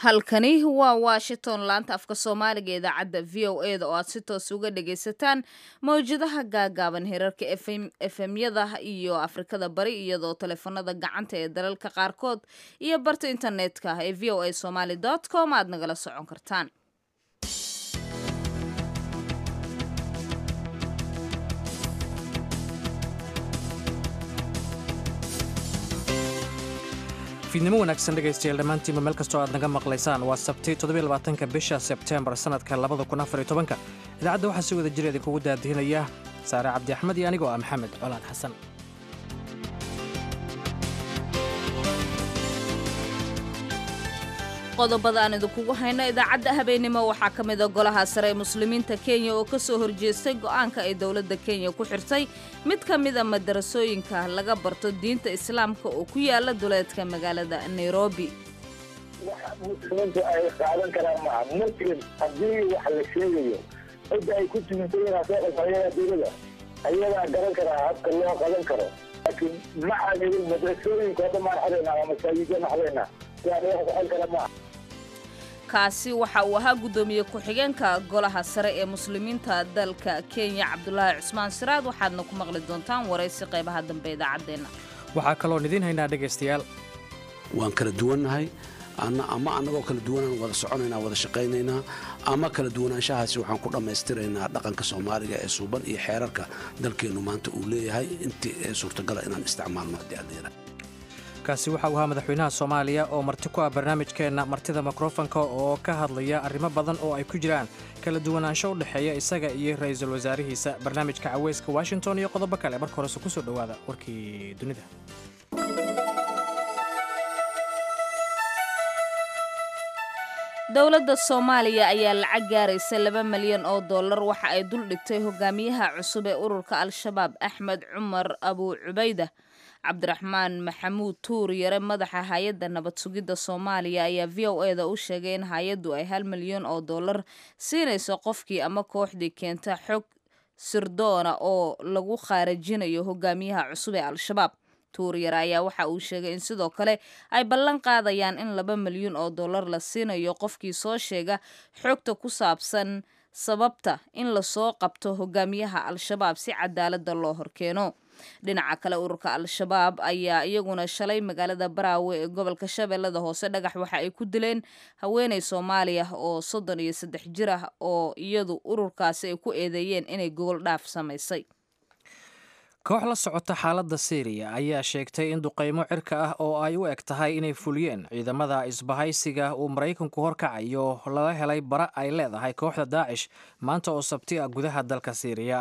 halkani waa washington laanta afka soomaaliga idaacadda v o e da oo aad si toos uga dhagaysataan mawjadaha gaagaaban hirarka efemyada iyo afrikada bari iyadoo taleefanada gacanta ee dalalka qaarkood iyo barta internetka ee v o a somaly com aad nagala socon kartaan fiidnimo wanaagsan dhegaystayaal dhammaantiinba meel kastoo aad naga maqlaysaan waa sabti toddobylabaatanka bisha sebteembar sannadka labada kun afar iyo tobanka idaacadda waxaa si wada jir idinkugu daadihinaya saare cabdi axmed iyo anigoo ah maxamed colaad xasan qodobada aan idinkugu hayno idaacadda habeenimo waxaa ka mida golaha sare ee muslimiinta kenya oo ka soo horjeestay go'aanka ay dowladda kenya ku xirtay mid ka mida madarasooyinka laga barto diinta islaamka oo ku yaala duleedka magaalada nairobi wax muslimiintu ay qaadan karaan maaha muslim haddii wax la sheegayo cidda ay ku tumintayiin ayagaa dowlada ayagaa garan karaa habka loo qaban karo laakiin ma aanidin madrasooyinku hadda maan xadaynaa ama masaajidana xadaynaa siaan wax ku xel kara maaha kaasi waxa uu ahaa guddoomiye ku-xigeenka golaha sare ee muslimiinta dalka kenya cabdulaahi cusmaan siraad waxaadna ku maqli doontaan waraysi qaybaha dambe idaacaddeenna waxaa kaloon idiin haynaa dhegaystayaal waan kala duwannahay ama annagoo kala duwanaan wada soconaynaa wada shaqaynaynaa ama kala duwanaanshahaasi waxaan ku dhammaystiraynaa dhaqanka soomaaliga ee suuban iyo xeerarka dalkeennu maanta uu leeyahay intii ee suurtagala inaan isticmaalno haddii adeera kaasi waxa uu ahaa madaxweynaha soomaaliya oo marti ku ah barnaamijkeenna martida mikrofonka oo ka hadlaya arrimo badan oo ay ku jiraan kala duwanaansho u dhexeeya isaga iyo ra'iisul wasaarihiisa barnaamijka caweyska washington iyo qodobo kale marka horese ku soo dhowaada warkii dunida dowladda soomaaliya ayaa lacag gaaraysa laba malyan oo dollar waxa ay dul dhigtay hogaamiyaha cusub ee ururka al-shabaab axmed cumar abuu cubayda cabdiraxmaan maxamuud tuur yare madaxa hay-adda nabad sugidda soomaaliya ayaa v o e da u sheegay in hay-addu ay hal milyan oo dollar siinayso qofkii ama kooxdii keenta xog sirdoona oo lagu khaarajinayo hogaamiyaha cusub ee al-shabaab tuuryare ayaa waxa uu sheegay in sidoo kale ay ballan qaadayaan in laba milyan oo dollar la siinayo qofkii soo sheega xogta ku saabsan sababta in lasoo qabto hogaamiyaha al-shabaab si cadaaladda loo horkeeno dhinaca kale ururka al-shabaab ayaa iyaguna shalay magaalada baraawe ee gobolka shabeellada hoose dhagax waxa ay ku dileen haweeney soomaaliya oo soddon iyo saddex jir ah oo iyadu ururkaasi ay ku eedeeyeen inay gogol dhaaf samaysay koox la socota xaaladda siiriya ayaa sheegtay in duqaymo cirka ah oo ay u eg tahay inay fuliyeen ciidamada isbahaysiga uu maraykanku horkacayo lala helay bara ay leedahay kooxda daacish maanta oo sabti ah gudaha dalka siiriya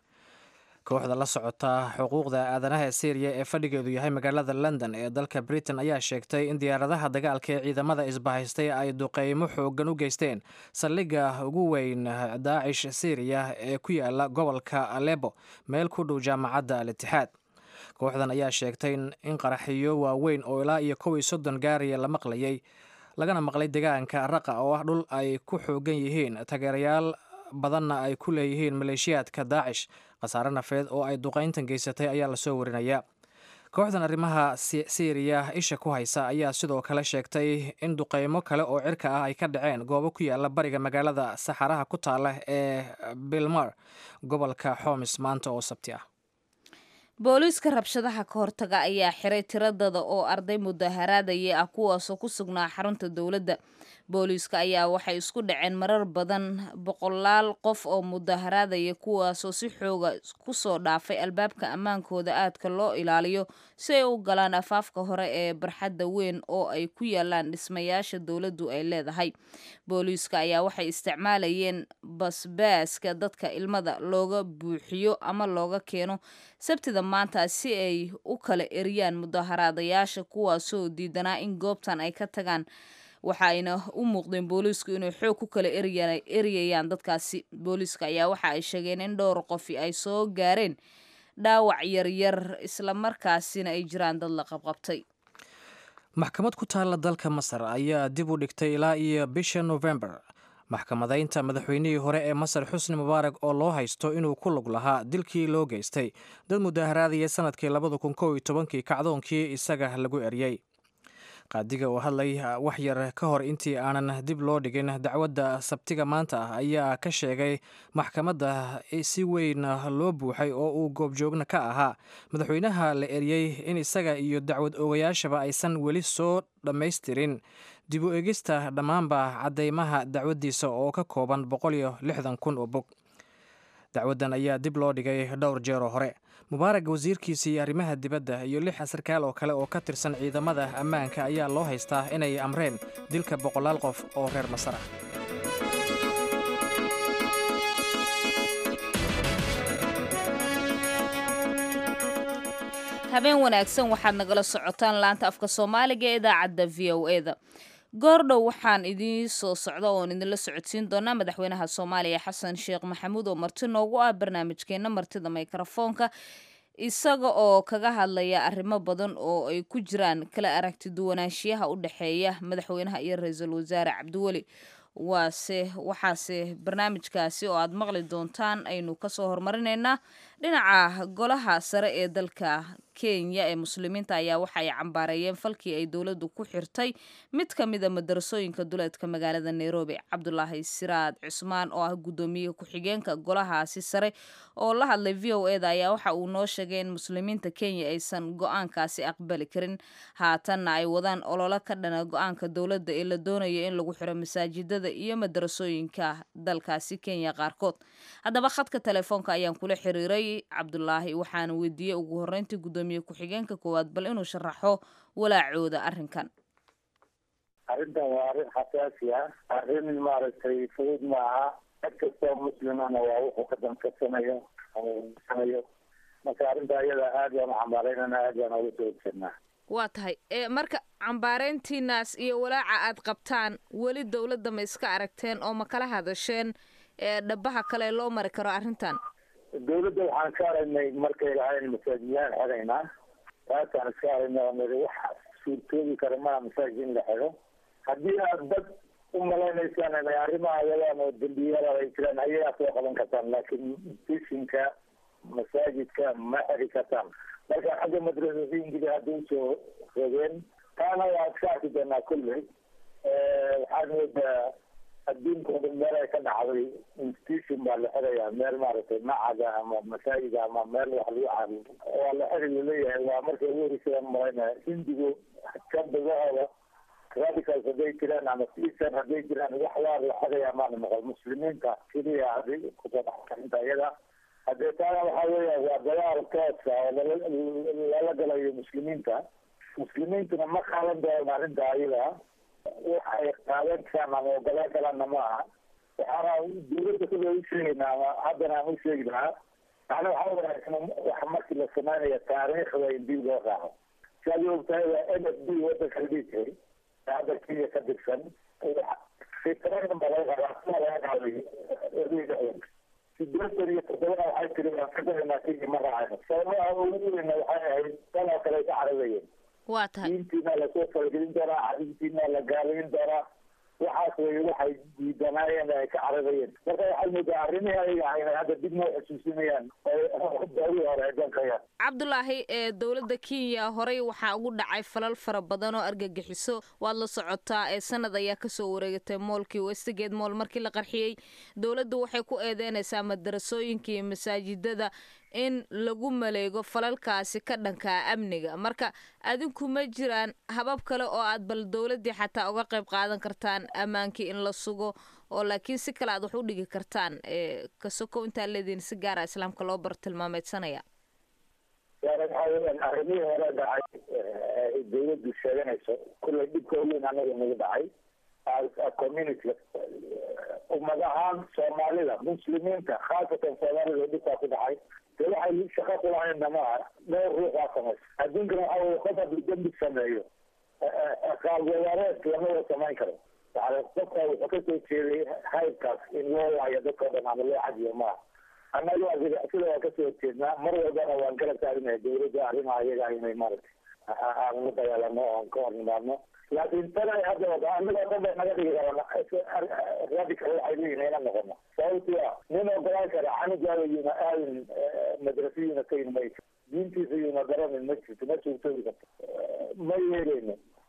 kooxda la socota xuquuqda aadanaha ee syriya ee fadhigeedu yahay magaalada london ee dalka britain ayaa sheegtay in diyaaradaha dagaalka ee ciidamada isbahaystay ay duqeymo xoogan u geysteen saldhigga ugu weyn daacish syriya ee ku yaala gobolka alebo meel ku dhow jaamacadda al itixaad kooxdan ayaa sheegtay in qaraxiyo waaweyn oo ilaa iyo kow iyo soddon gaariya la maqlayay lagana maqlay deegaanka raqa oo ah dhul ay ku xoogan yihiin taageerayaal badanna ay ku leeyihiin maleeshiyaadka daacish khasaare nafeed oo ay duqayntan geysatay ayaa lasoo warinaya kooxdan arrimaha siiriya isha ku haysa ayaa sidoo kale sheegtay in duqaymo kale oo cirka ah ay ka dhaceen goobo ku yaala bariga magaalada saxaraha ku taala ee bilmar gobolka xomis maanta oo sabti ah booliiska rabshadaha ka hortaga ayaa xiray tiradada oo arday mudaharaadaya ah kuwaasoo ku sugnaa xarunta dowladda booliiska ayaa waxay isku dhaceen marar badan boqolaal qof oo mudaharaadaya kuwaasoo si xooga kusoo dhaafay albaabka ammaankooda aadka loo ilaaliyo si ay u galaan afaafka hore ee barxadda weyn oo ay ku yaalaan dhismayaasha dowladdu ay leedahay booliiska ayaa waxay isticmaalayeen basbaaska dadka ilmada looga buuxiyo ama looga keeno sabtida maanta si ay u kala eriyaan mudaharaadayaasha kuwaasoo diidanaa in goobtan ay ka tagaan waxa ayna u muuqdeen booliisku inay xoog ku kala eriyayaan dadkaasi booliiska ayaa waxa ay sheegeen in dhowr qofi ay soo gaareen dhaawac yaryar islamarkaasina ay jiraan dad la qabqabtay maxkamad ku taalla dalka masar ayaa dib u dhigtay ilaa iyo bisha november maxkamadaynta madaxweynihii hore ee masar xusni mubaarak oo loo haysto inuu ku lug lahaa dilkii loo geystay dad mudaharaadaya sanadkii labada kun kow iyo tobankii kacdoonkii isaga lagu eryey qaadiga oo hadlay wax yar ka hor intii aanan dib loo dhigin dacwadda sabtiga maanta ah ayaa ka sheegay maxkamadda si weyn loo buuxay oo uu goobjoogna ka ahaa madaxweynaha la eriyey in isaga iyo dacwad oogayaashaba aysan weli soo dhammaystirin dib u egista dhammaanba caddeymaha dacwaddiisa oo ka kooban boqol iyo lixdan kun oo bog dacwaddan ayaa dib loo dhigay dhowr jeeroo hore mubaarag wasiirkiisii arrimaha dibadda iyo lix sarkaal oo kale oo ka tirsan ciidamada ammaanka ayaa loo haystaa inay amreen dilka boqolaal qof oo reer masar ah habeen wanaagsan waxaad nagala socotaan laanta afka soomaaliga ee idaacadda v o e da goordhow waxaan idiin soo socda oon idinla socodsiin doonaa madaxweynaha soomaaliya xasan sheekh maxamuud oo marti noogu ah barnaamijkeena martida mikrofoonka isaga oo kaga hadlaya arrimo badan oo ay ku jiraan kala aragti duwanaanshiyaha u dhexeeya madaxweynaha iyo ra-iisul wasaare cabdiweli waase waxaase barnaamijkaasi oo aad maqli doontaan aynu kasoo hormarinaynaa dhinaca golaha sare ee dalka kenya ee muslimiinta ayaa waxa ay cambaareeyeen falkii ay dowladdu ku xirtay mid ka mida madarasooyinka duleedka magaalada nairobi cabdulaahi siraad cusmaan oo ah guddoomiye ku-xigeenka golahaasi sare oo la hadlay v o e da ayaa waxa uu noo sheegay in muslimiinta kenya aysan go-aankaasi aqbali karin haatanna ay wadaan ololo ka dhana go-aanka dowladda ee la doonayo in lagu xiro masaajidada iyo madarasooyinka dalkaasi kenya qaarkood haddaba khadka telefoonka ayaan kula xiriiray cabdulaahi waxaana weydiiyey ugu horreyntii guddoomiye ku-xigeenka koowaad bal inuu sharaxo walaacooda arrinkan arrintan waa arrin xasaasi ah arrin maaragtay fudud maaha cid kastoo muslimana waa wuxuu ka damkasanayo sanayo marka arrinta iyada aad baan u cambaaraynana aad baan uga soo horjeednaa waa tahay marka cambaareyntiinaas iyo walaaca aad qabtaan weli dowladda ma iska aragteen oo ma kala hadasheen dhabaha kale loo mari karo arrintan dawladda waxaan ka aragnay markay lahayn masaajidyahan xiraynaa taasaan iska aragnay oo niri wax suurtoobi kara maa masaajid in la xiro haddii aad dad u malaynaysaan inay arrimaha wadaan oo dembiyada ay jiraan ayagaa soo qaban kartaan laakiin fishinka masaajidka ma xiri kartaan marka xagga madrasooyinkida hadda usoo rogeen taana waa iska arki doonaa kulley waxaad moodaa adduunka o dhan meel ay ka dhacday institution baa la xirayaa meel maaragtay macaga ama masaajida ama meel wax lagu caabudo waa la xiri laleeyahay waa markay ugu horeysayaan malaynaya hindigu kabadahooda radicals hadday jiraan ama sisan hadday jiraan wax waa la xirayaa maana maqal muslimiinta keliya hadday kusoo dhaxkarinta iyada haddee taana waxaa weeya waa dagaal toosa oo lala lala galayo muslimiinta muslimiintuna ma qaadan doonaan arrinta ayada waxay qaadan karaan ama ogolaan karaanna ma aha waxaana dawladda kule u sheegaynaa ama haddana aan u sheegi lahaa macna waxaa wanaagsan wax markii la samaynayo taariikhda in dib loo raaco si adi ogtahay waa n f d wadanka la dhihi jiray hadda kenya ka dirsan fitradan ba laga rabaa sida laga qaaday sideetan iyo toddobana waxay tiri waan ka daranaa kenya ma raacayno sababaha ugu weyna waxay ahayd tan oo kale ay ka cararayeen waa tahay diintiina lasoo faragelin doonaa carintiina la gaalayn doonaa waxaas way waxay diidanaayeen ay ka cararayeen marka waxaad moodaa arrimihii ayaga ahayna hadda dib noo xusuusinayaan oo daawii hore ay dankayaan cabdulaahi ee dowladda kenya horey waxaa ugu dhacay falal fara badan oo argagixiso waad la socotaa ee sanad ayaa kasoo wareegatay moolkii westgate mool markii la qarxiyey dowladdu waxay ku eedeynaysaa madarasooyinka iyo masaajidada in lagu maleego falalkaasi ka dhankaa amniga marka adinku ma jiraan habab kale oo aad bal dowladdii xataa uga qayb qaadan kartaan ammaankii in la sugo oo laakiin si kale aad wax u dhigi kartaan kasoko intaa leediin si gaara islaamka loo bartilmaameedsanaya arrimihii hore dhacay dawladdu sheeganayso kullay dhibka weyn anaga nagu dhacay community ummad ahaan soomaalida muslimiinta khaasatan soomaalida dhibkaa ku dhacay de waxay shaqo kulahaynna maaha dhowr ruux waa samaysa adduunkana waxa weye qof hadduu dembi sameeyo qaabwadaareed lama wada samayn karo yani qofka wuxuu kasoo jeeday haybkaas in loo waayo dadkao dhan ama loo cadiyo maaha annaga sida waa kasoo horjeednaa mar walbana waan kala taagnahay dawladda arrimaha iyaga inay maaragtay aan la dagaalano oan ka hor nimaadno laakiin tan ay hadda wada annaga dhan bay naga dhigi karaan radical waxay leeyihin ina noqono sababtii ah nin ogolaan kara canugaada yuuna aadin madrasa yuuna kayin mayso diintiisa yuuna garanin ma jirto ma suurtoobi karto ma yeeleyno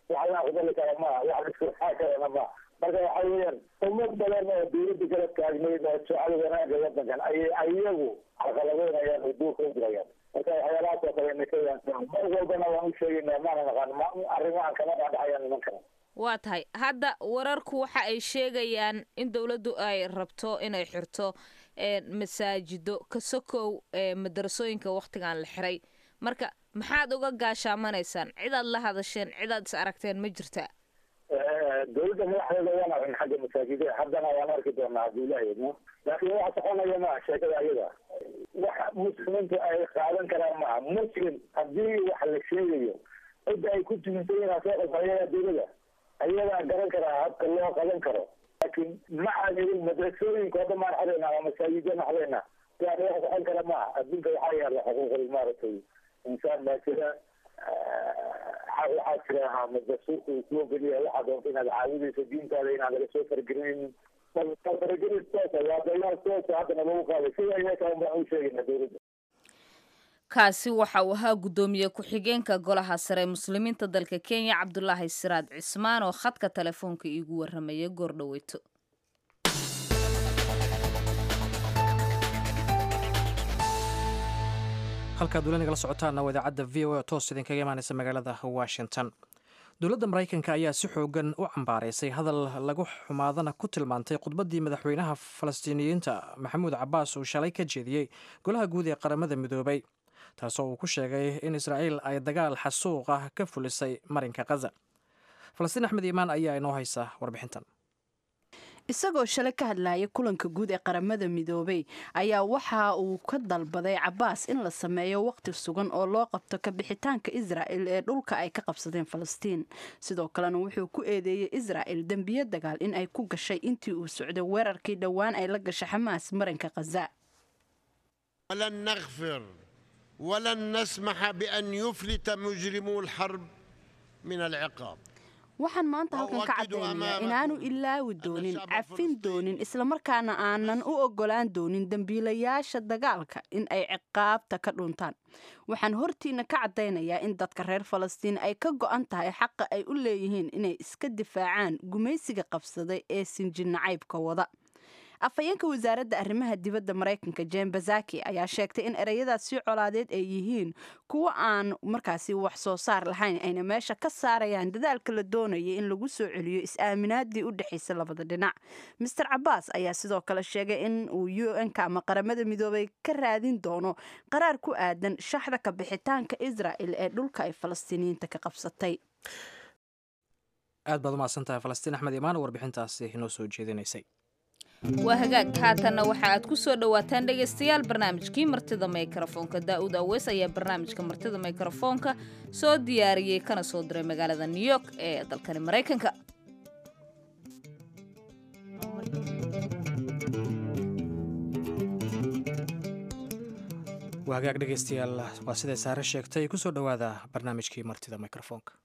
wax la aqbali kara maaha wax la iskurxaa karana maaha marka waxa weeyaan ummad badan oo dawladda garab taagnayd oo jecel wanaaga wadankan ayay ayagu carqaladeynayaan oo duurka u dirayaan marka waxyaalahaas oo kale nakayaan mar walbana waan u sheegaynaa maana naqaan arrimahan kama dhaadhacayaan nimankana waa tahay hadda wararku waxa ay sheegayaan in dowladdu ay rabto inay xirto masaajido ka sokow madarasooyinka waktigan la xiray marka maxaad uga gaashaamanaysaan cidaad la hadasheen cidaad is aragteen ma jirta dawladda madaxdeeda waan arkin xagga masaajida haddana waan arki doonaa haddii ilaah idmo laakiin waxa soconaya maaha sheekada ayada waxa muslimiintu ay qaadan karaan maaha muslim haddii wax la sheegayo cidda ay ku tuminta inaa soo qasa ayagaa dawlada ayagaa garan karaa habka loo qaban karo laakiin maxaan idin madrasooyinka hadda maan xadayna ama masaajida maxdayna siaan wax socon kara maaha adduunka waxaa yaala xuquuqul maaragtay insaan baa jira xaq waxaa jira madrasuurka uu ku ogoliyahay waxaa doonta inaad caawidayso diintaada inaad laga soo fargelinin faragelin toosa waa dagaal toosa haddana lagu qaaday sida iyakaan baan u sheegayna dawladda kaasi waxa uu ahaa guddoomiye ku-xigeenka golaha sare muslimiinta dalka kenya cabdulaahi siraad cismaan oo khadka telefoonka iigu warramaya goor dhaweyto halkaad weli nagala socotaana waa idaacadda v o a toos idinkaga imaanaysa magaalada washington dowladda maraykanka ayaa si xoogan u cambaaraysay hadal lagu xumaadana ku tilmaantay khudbaddii madaxweynaha falastiiniyiinta maxamuud cabaas uu shalay ka jeediyey golaha guud ee qaramada midoobay taasoo uu ku sheegay in israa'iil ay dagaal xasuuq ah ka fulisay marinka khaza falastiin axmed iimaan ayaa inoo haysa warbixintan isagoo shalay ka hadlaya kulanka guud ee qaramada midoobay ayaa waxa uu ka dalbaday cabaas in la sameeyo waqti sugan oo loo qabto kabixitaanka israa'el ee dhulka ay ka qabsadeen falastiin sidoo kalena wuxuu ku eedeeyey israa'el dembiyo dagaal in ay ku gashay intii uu socday weerarkii dhowaan ay la gashay xamaas marinka khaza ولن نغفر ولن نسمح بأن يفلت مجرمو الحرب من العقاب waxaan maanta halkan ka cadaynayaa inaanu ilaawi doonin cafin doonin islamarkaana aanan u ogolaan doonin dembiilayaasha dagaalka in ay ciqaabta ka dhuntaan waxaan hortiina ka caddaynayaa in dadka reer falastiin ay ka go'an tahay xaqa ay u leeyihiin inay iska difaacaan gumaysiga qabsaday ee sinjinacaybka wada afhayeenka wasaaradda arrimaha dibadda maraykanka jen bazaki ayaa sheegtay in ereyadaasi colaadeed ay yihiin kuwo aan markaasi wax soo saar lahayn ayna meesha ka saarayaan dadaalka la doonaya in lagu soo celiyo is-aaminaadii u dhexaysa labada dhinac master cabaas ayaa sidoo kale sheegay in uu u n-ka ama qaramada midoobay ka raadin doono qaraar ku aadan shaxda ka bixitaanka israa'el ee dhulka ay falastiiniyiinta ka qabsatay aad baad umahadsantahay falastiin axmed iimaan oo warbixintaasi inoo soo jeedinaysay waa hagaag haatanna waxa aad ku soo dhowaataan dhegaystayaal barnaamijkii martida mikrofoonka daa'uud aweys ayaa barnaamijka martida mikrofoonka soo diyaariyey kana soo diray magaalada new york ee dalkani maraykanka waa hagaag dhegaystayaal waa siday saare sheegtay kusoo dhowaada barnaamijkii martida mikrofoonka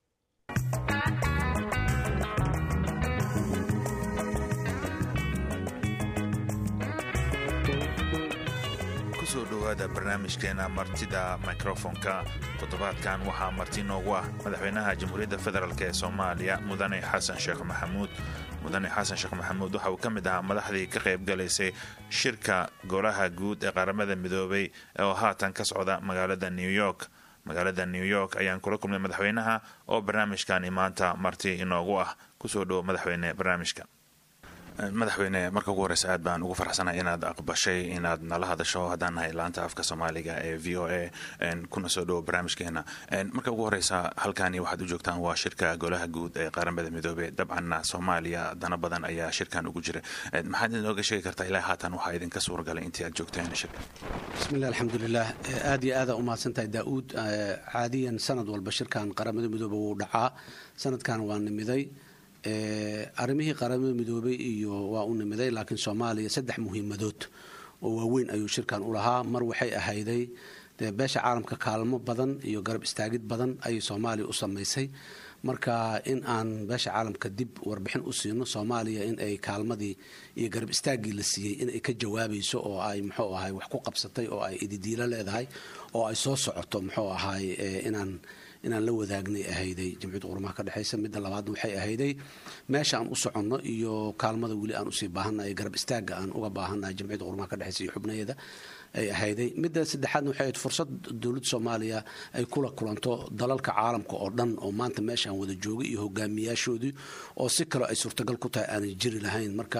kusoo dhowaada barnaamijkeena martida mikrofonka toddobaadkan waxaa marti noogu ah madaxweynaha jamhuuriyadda federaalk ee soomaaliya mudane xasan sheekh maxamuud mudane xasan sheekh maxamuud waxa uu ka mid ahaa madaxdii ka qayb galaysay shirka golaha guud ee qaramada midoobay oo haatan ka socda magaalada new york magaalada new york ayaan kula kulmay madaxweynaha oo barnaamijkani maanta marti inoogu ah kusoo dhowo madaxweyne barnaamijka madaxweyne marka ugu horeysa aad baan ugu faraxsanahay inaad aqbashay inaad nala hadasho haddaan nahay laanta afka soomaaliga ee v o a kuna soo dhowo barnaamijkeena marka ugu horeysa halkani waxaad u joogtaan waa shirka golaha guud ee qaramada midoobey dabcanna soomaaliya dana badan ayaa shirkan ugu jira maxaad inooga sheegi kartaa ilaa haatan waxaa idinka suuragalay intii aad joogteen shirka bismillahi alxamdulilah aad iyo aada umahadsantahay daa'uud caadiyan sanad walba shirkan qaramada midoobe wuu dhacaa sanadkan waa nimiday arrimihii qaramada midoobay iyo waa u nimiday laakiin soomaaliya saddex muhiimadood oo waaweyn ayuu shirkan u lahaa mar waxay ahayday dee beesha caalamka kaalmo badan iyo garab istaagid badan ayay soomaaliya u samaysay marka in aan beesha caalamka dib warbixin u siino soomaaliya in ay kaalmadii iyo garab istaaggii la siiyey in ay ka jawaabayso oo ay muxuu ahay wax ku qabsatay oo ay ididiilo leedahay oo ay soo socoto muxuu ahay inaan inaan la wadaagnay ahayday jamciyadda qurumaha ka dhexaysa midda labaadna waxay ahayday meesha aan u soconno iyo kaalmada weli aan usii baahannahay garab istaagga aan uga baahannahay jamciyadda qurumaha ka dhexaysa iyo xubnaheeda ay ahayday midda saddexaadna waxay ahayd fursad dowladda soomaaliya ay kula kulanto dalalka caalamka oo dhan oo maanta meeshaan wada joogay iyo hogaamiyaashoodii oo si kaloo ay suurtagal ku tahay aanay jiri lahayn marka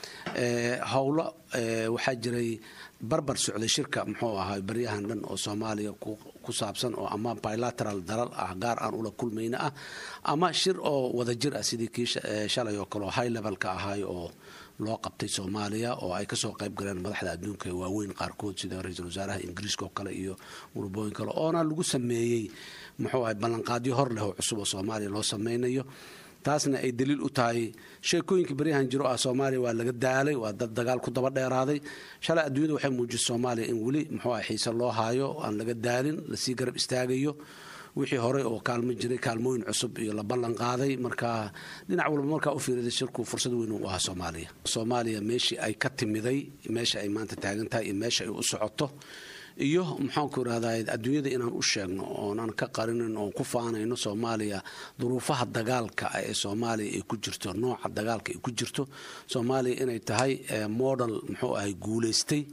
howlo waxaa jiray barbar socday shirka muxuu ahaa baryahan dhan oo soomaaliya ku saabsan oo ama bilateral dalal ah gaar aan ula kulmayna ah ama shir oo wada jir ah sidii kii shalay oo kale oo high levelka ahay oo loo qabtay soomaaliya oo ay kasoo qayb galeen madaxda adduunka ee waaweyn qaarkood sida ra-iisul wasaaraha ingiriiska oo kale iyo murubooyin kale oona lagu sameeyey muxuu ahay ballanqaadyo hor leh oo cusub oo soomaaliya loo sameynayo taasna ay daliil u tahay sheekooyinka baryahan jiro ah soomaaliya waa laga daalay waa dad dagaal ku daba dheeraaday shalay adduunyada waxay muujisay soomaaliya in weli muxuu ah xiise loo haayo aan laga daalin lasii garab istaagayo wixii horey oo kaalmo jiray kaalmooyin cusub iyo la ballan qaaday marka dhinac walba markaa u fiiriday shirku fursad weyn u ahaa soomaaliya soomaaliya meeshii ay ka timiday meesha ay maanta taagan tahay iyo meesha ay u socoto iyo maxaanku irahdaa adduunyada inaan u sheegno oonan ka qarinin oon ku faanayno soomaaliya duruufaha dagaalka ee soomaaliya ay ku jirto nooca dagaalka ay ku jirto soomaaliya inay tahay model muxuu ahay guulaystay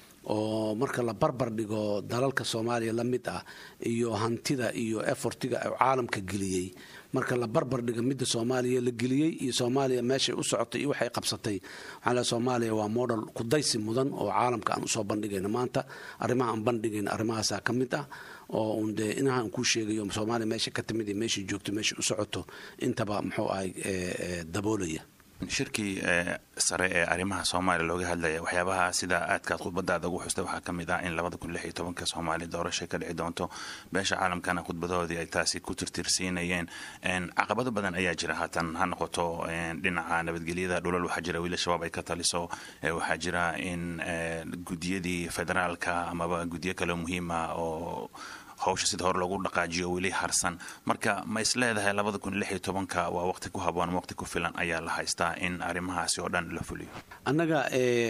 oo marka la barbar dhigo dalalka soomaaliya la mid ah iyo hantida iyo efortiga u caalamka geliyey marka la barbar dhiga midda soomaaliya la geliyey iyo soomaaliya meeshay u socotay iyo waxay qabsatay waxaa le soomaaliya waa model kudaysi mudan oo caalamka aan usoo bandhigayno maanta arrimaha aan bandhigayno arrimahaasaa ka mid ah oo un dee inaha aan kuu sheegayo soomaaliya meesha ka timid iyo meeshay joogto meeshay u socoto intaba muxuu ahay daboolaya shirkii sare ee arrimaha soomaaliya looga hadlaya waxyaabaha sida aadkaad khudbadaada ugu xustay waxaa ka mid ah in labada kun lix iyo tobanka soomaaliya doorashay ka dhici doonto beesha caalamkana khudbadahoodii ay taasi ku tirtirsiinayeen caqabado badan ayaa jira haatan ha noqoto dhinaca nabadgelyada dhulal waxaa jira wiila shabaab ay ka taliso waxaa jira in gudiyadii federaalka amaba guddiyo kale muhiima oo hawsha sida hore loogu dhaqaajiyo weli harsan marka ma is leedahay labada kun lix iyo tobanka waa waqti ku haboon waqti ku filan ayaa la haystaa in arrimahaasi oo dhan la fuliyo annaga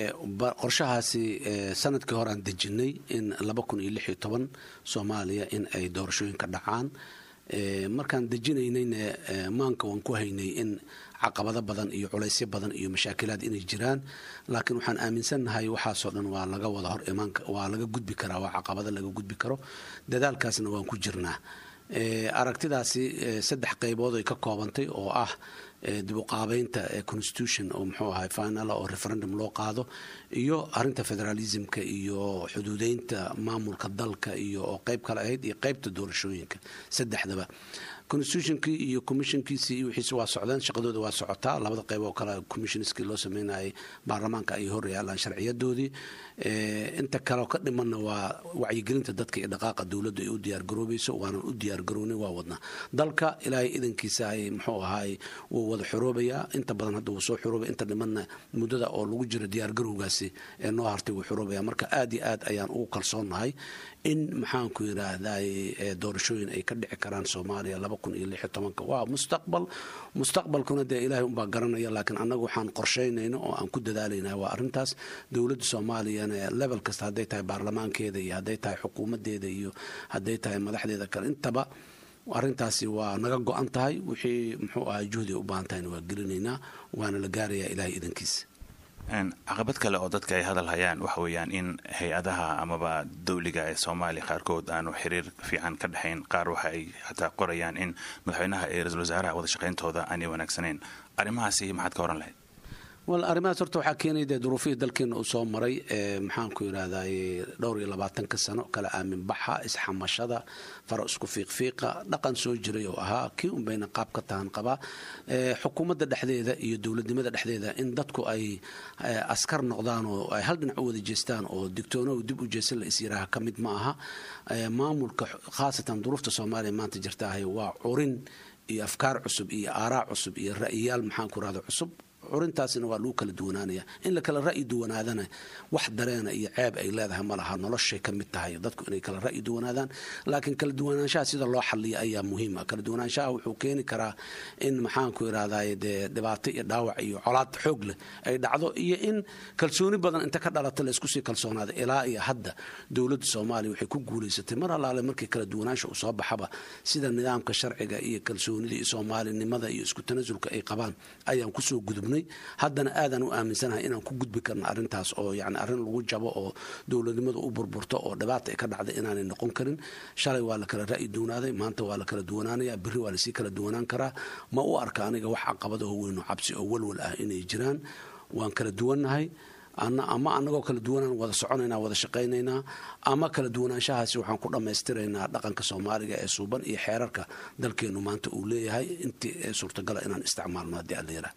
qorshahaasi sanadkii hore aan dejinay in laba kun iyo lix iyo toban soomaaliya in ay doorashooyinka dhacaan markaan dejinaynayna maanka waan ku haynay in caqabado badan iyo culaysyo badan iyo mashaakilaad inay jiraan laakiin waxaan aaminsannahay waxaasoo dhan waa laga wada hor imaan waa laga gudbi karaa waa caqabado laga gudbi karo dadaalkaasna waan ku jirnaa aragtidaasi saddex qaybood ay ka koobantay oo ah dibuqaabeynta constitution oo muxuu ahay final oo referendum loo qaado iyo arinta federalismka iyo xuduudeynta maamulka dalka iyo oo qayb kale ahayd iyo qaybta doorashooyinka saddexdaba constitutionkii iyo commissionkiisii iyo wixiisi waa socdeen shaqadooda waa socotaa labada qayb oo kale commissionskii loo sameynayay baarlamaanka ay hor yaalaan sharciyadoodii inta kale ka dhimanna waa wacyigelinta dadka iyo dhaqaaqa dowladda ay u diyaargaroobayso waanan u diyaargaroonay waa wadnaa dalka ilaahay idankiisa ay muxuu ahaay wuu wada xoroobayaa inta badan hadda wuu soo xoroobaya inta dhimanna muddada oo lagu jiro diyaargarowgaasi ee noo hartay wuu xoroobaya marka aad iyo aad ayaan ugu kalsoonnahay in maxaanku yidhaahday doorashooyin ay ka dhici karaan soomaaliya laba kun iyo lix iyo tobanka waa mustaqbal mustaqbalkuna dee ilaahay unbaa garanaya laakiin annagu waxaan qorshaynayna oo aan ku dadaalayna waa arrintaas dowladda soomaaliyana level kasta hadday tahay baarlamaankeeda iyo hadday tahay xukuumaddeeda iyo hadday tahay madaxdeeda kale intaba arrintaasi waa naga go-an tahay wixii muxuu ahaa juhdi u baahan tahayna waa gelinaynaa waana la gaarayaa ilaahay idankiisa caqabad kale oo dadka ay hadal hayaan waxa weeyaan in hay-adaha amaba dawliga ee soomaaliya qaarkood aanu xiriir fiican ka dhexayn qaar waxa ay xataa qorayaan in madaxweynaha iyo ra-isul wasaaraha wada shaqayntooda aanay wanaagsanayn arrimahaasi maxaad ka oran lahayd wal arrimahaas horta waxaa keenay dee duruufihii dalkeena uu soo maray maxaanku yidhahday dhowr iyo labaatanka sano kala aamin baxa isxamashada faro isku fiiqfiiqa dhaqan soo jiray oo ahaa kii un bayna qaab ka tahan qabaa xukuumadda dhexdeeda iyo dowladnimada dhexdeeda in dadku ay askar noqdaan oo ay hal dhinac u wada jeestaan oo digtoonow dib u jeesan la isyiraaha ka mid ma aha maamulka khaasatan duruufta soomaaliya maanta jirtaahay waa curin iyo afkaar cusub iyo aaraa cusub iyo ra'yiyaal maxaanku rahda cusub curintaasina waa lagu kala duwanaanaya in la kala ra'yi duwanaadana wax dareena iyo ceeb ay leedahay ma laha noloshay ka mid tahay dadku inay kala ra'yi duwanaadaan laakiin kala duwanaanshaha sida loo xaliya ayaa muhiim ah kala duwanaanshaha wuxuu keeni karaa in maxaanku irahdaye dee dhibaato iyo dhaawac iyo colaad xoog leh ay dhacdo iyo in kalsooni badan inta ka dhalata la isku sii kalsoonaada ilaa iyo hadda dowladda soomaaliya waxay ku guulaysatay mar allaale markii kala duwanaansha uu soo baxaba sida nidaamka sharciga iyo kalsoonida iyo soomaalinimada iyo isku tanasulka ay qabaan ayaan kusoo gudubnay haddana aadaan u aaminsanahay inaan ku gudbi karno arrintaas oo yani arrin lagu jabo oo dowladnimadu u burburto oo dhibaata ay ka dhacda inaanay noqon karin shalay waa la kala ra'yi duwanaaday maanta waa la kala duwanaanaya berri waa lasii kala duwanaan karaa ma u arka aniga wax caqabadaho weynoo cabsi oo walwal ah inay jiraan waan kala duwannahay ama anagoo kala duwanaan wada soconaynaa wada shaqaynaynaa ama kala duwanaanshahaasi waxaan ku dhammaystiraynaa dhaqanka soomaaliga ee suuban iyo xeerarka dalkeennu maanta uu leeyahay intii suurtagala inaan isticmaalno haddii alla yidhaah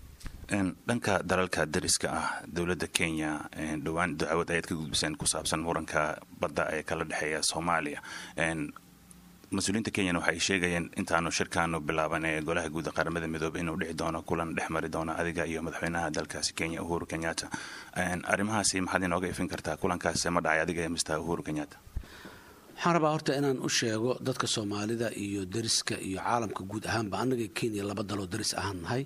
dhanka dalalka dariska ah dowladda kenya dhowaan dacwad ayaad ka gudbiseen ku saabsan muranka badda ee kala dhexeeya soomaaliya mas-uuliyiinta kenyana waxay sheegayeen intaanu shirkaanu bilaaban ee golaha guud qaramada midoobe inuu dhici doono kulan dhex mari doono adiga iyo madaxweynaha dalkaasi kenya uhuru kenyatta arrimahaasi maxaad inooga ifin kartaa kulankaas ma dhacay adiga ee mr uhuru kenyatta waxaan rabaa horta inaan u sheego dadka soomaalida iyo dariska iyo caalamka guud ahaanba annaga kenya laba daloo daris ahaan nahay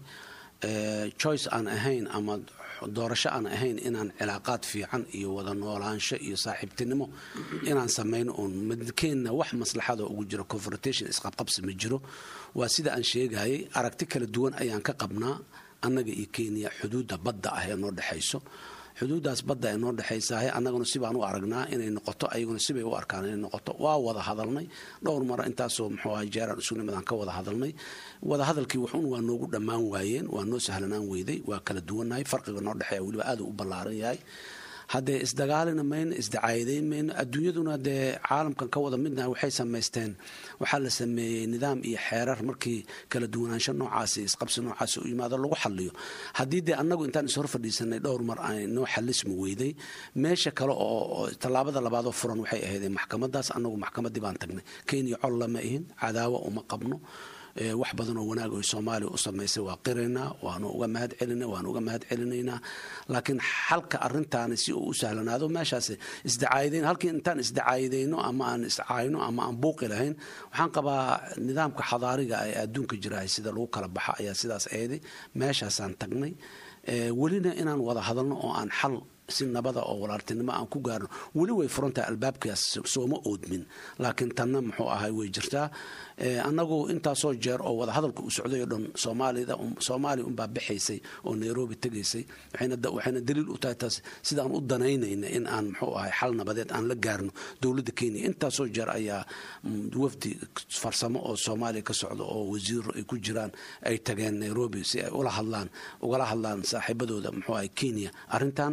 choice aan ahayn ama doorasho aan ahayn inaan cilaaqaad fiican iyo wada noolaansho iyo saaxiibtinimo inaan samayno uun madkeenna wax maslaxada ugu jiro confrontation isqabqabsi ma jiro waa sida aan sheegayay aragti kala duwan ayaan ka qabnaa annaga iyo kenya xuduudda badda ah ee noo dhexayso xuduuddaas badda ee noo dhexaysaah annaguna sibaan u aragnaa inay noqoto ayaguna sibay u arkaan inay noqoto waa wada hadalnay dhowr mara intaasoo muxuu aha jeeraan isunimadaan ka wada hadalnay wada hadalkii wuxuun waa noogu dhammaan waayeen waa noo sahlanaan weyday waa kala duwannahay farqiga noo dhexeeya weliba aad u ballaaran yahay haddee isdagaalina mayno isdacaayadeyn mayno adduunyaduna dee caalamkan ka wada midnaha waxay samaysteen waxaa la sameeyey nidaam iyo xeerar markii kala duwanaansho noocaasi isqabsi noocaasi u yimaado lagu xaliyo haddii dee annagu intaan ishor fadhiisanay dhowr mar ay noo xalismi weyday meesha kale oo tallaabada labaadoo furan waxay ahaydee maxkamadaas annagu maxkamaddii baan tagnay kenya col lama ihin cadaawo uma qabno wax badan oo wanaag oy soomaaliya u samaysay waa qiraynaa waanu uga mahad celina waanu uga mahad celinaynaa laakiin xalka arintaani si uu u sahlanaado meeshaas isdacaayadeyn halkii intaan isdacaayadeyno ama aan iscaayno ama aan buuqi lahayn waxaan qabaa nidaamka xadaariga ee adduunka jirahay sida lagu kala baxa ayaa sidaas eeday meeshaasaan tagnay welina inaan wada hadalno oo aan xal si nabada oo walaaltinimo aan ku gaarno weli way furantahay albaabkaas sooma oodmin laakiin tanna muxuu ahay way jirtaa annagu intaasoo jeer oo wada hadalka uu socday oo dhan soomaalida soomaaliya unbaa bixaysay oo nairobi tegaysay waxayna daliil u tahay taas sidaan u danaynayna in aan muxuu ahay xal nabadeed aan la gaarno dowladda kenya intaasoo jeer ayaa wafdi farsamo oo soomaaliya ka socda oo wasiiro ay ku jiraan ay tageen nairobi si ay ula hadlaan ugala hadlaan saaxiibadooda muxuu ahay kenya arrintan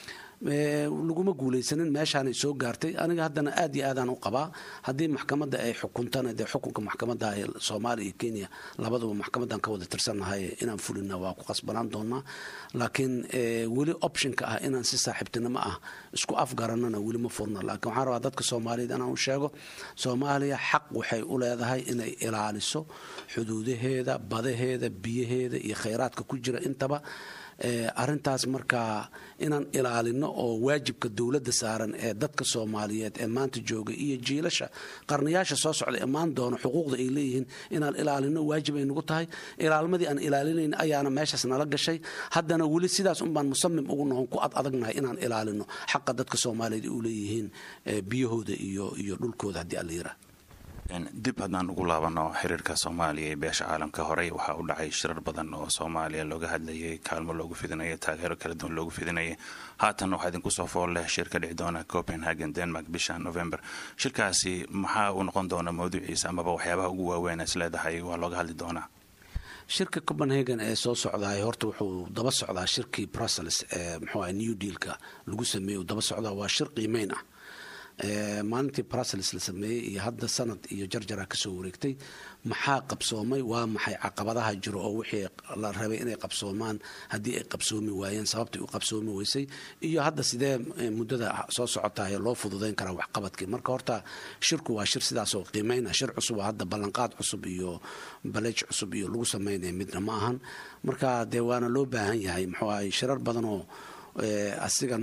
laguma guulaysanin meeshaanay soo gaartay aniga haddana aad iyo aadaan u qabaa haddii maxkamadda ay xukuntana dee xukunka maxkamadda ee soomaaliya iyo kenya labaduba maxkamaddan ka wada tirsannahay inaan fulina waa ku qasbanaan doonaa laakiin weli optionka ah inaan si saaxiibtinimo ah isku afgaranana weli ma furna laakiin waxaan rabaa dadka soomaaliyeed inaan u sheego soomaaliya xaq waxay u leedahay inay ilaaliso xuduudaheeda badaheeda biyaheeda iyo khayraadka ku jira intaba arintaas markaa inaan ilaalino oo waajibka dowladda saaran ee dadka soomaaliyeed ee maanta jooga iyo jiilasha qarnayaasha soo socda imaan doono xuquuqda ay leeyihiin inaan ilaalino waajib ay nagu tahay ilaalmadii aan ilaalinayn ayaana meeshaas nala gashay haddana weli sidaas unbaan musamim ugu nohon ku ad adagnahay inaan ilaalino xaqa dadka soomaaliyeed u leeyihiin biyahooda iyo iyo dhulkooda haddii alla yiraa dib haddaan ugu laabano xiriirka soomaaliya ee beesha caalamka horey waxaa u dhacay shirar badan oo soomaaliya looga hadlayay kaalmo loogu fidinaya taageero kala duwan loogu fidinaya haatan waxaa idinku soo fool leh shir ka dhici doona copenhagen denmark bisha november shirkaasi maxaa uu noqon doona mawduuciisa amaba waxyaabaha ugu waaweyn is leedahay waa looga hadli doonaa shirka copenhagen ee soo socdaay horta wuxuu daba socdaa shirkii brussels ee muxuu new dealka lagu sameeyey uu daba socdaa waa shir qiimeyn ah maalintii brussels la sameeyey iyo hadda sanad iyo jarjara kasoo wareegtay maxaa qabsoomay waa maxay caqabadaha jiro oo wixii la rabay inay qabsoomaan haddii ay qabsoomi waayeen sababtay u qabsoomi weysay iyo hadda sidee muddada soo socotahay loo fududayn karaa waxqabadkii marka horta shirku waa shir sidaasoo qiimeyna shir cusub hadda ballanqaad cusub iyo baleej cusub iyo lagu sameynaya midna ma ahan marka dee waana loo baahan yahay muxuu ahay shirar badan oo asiga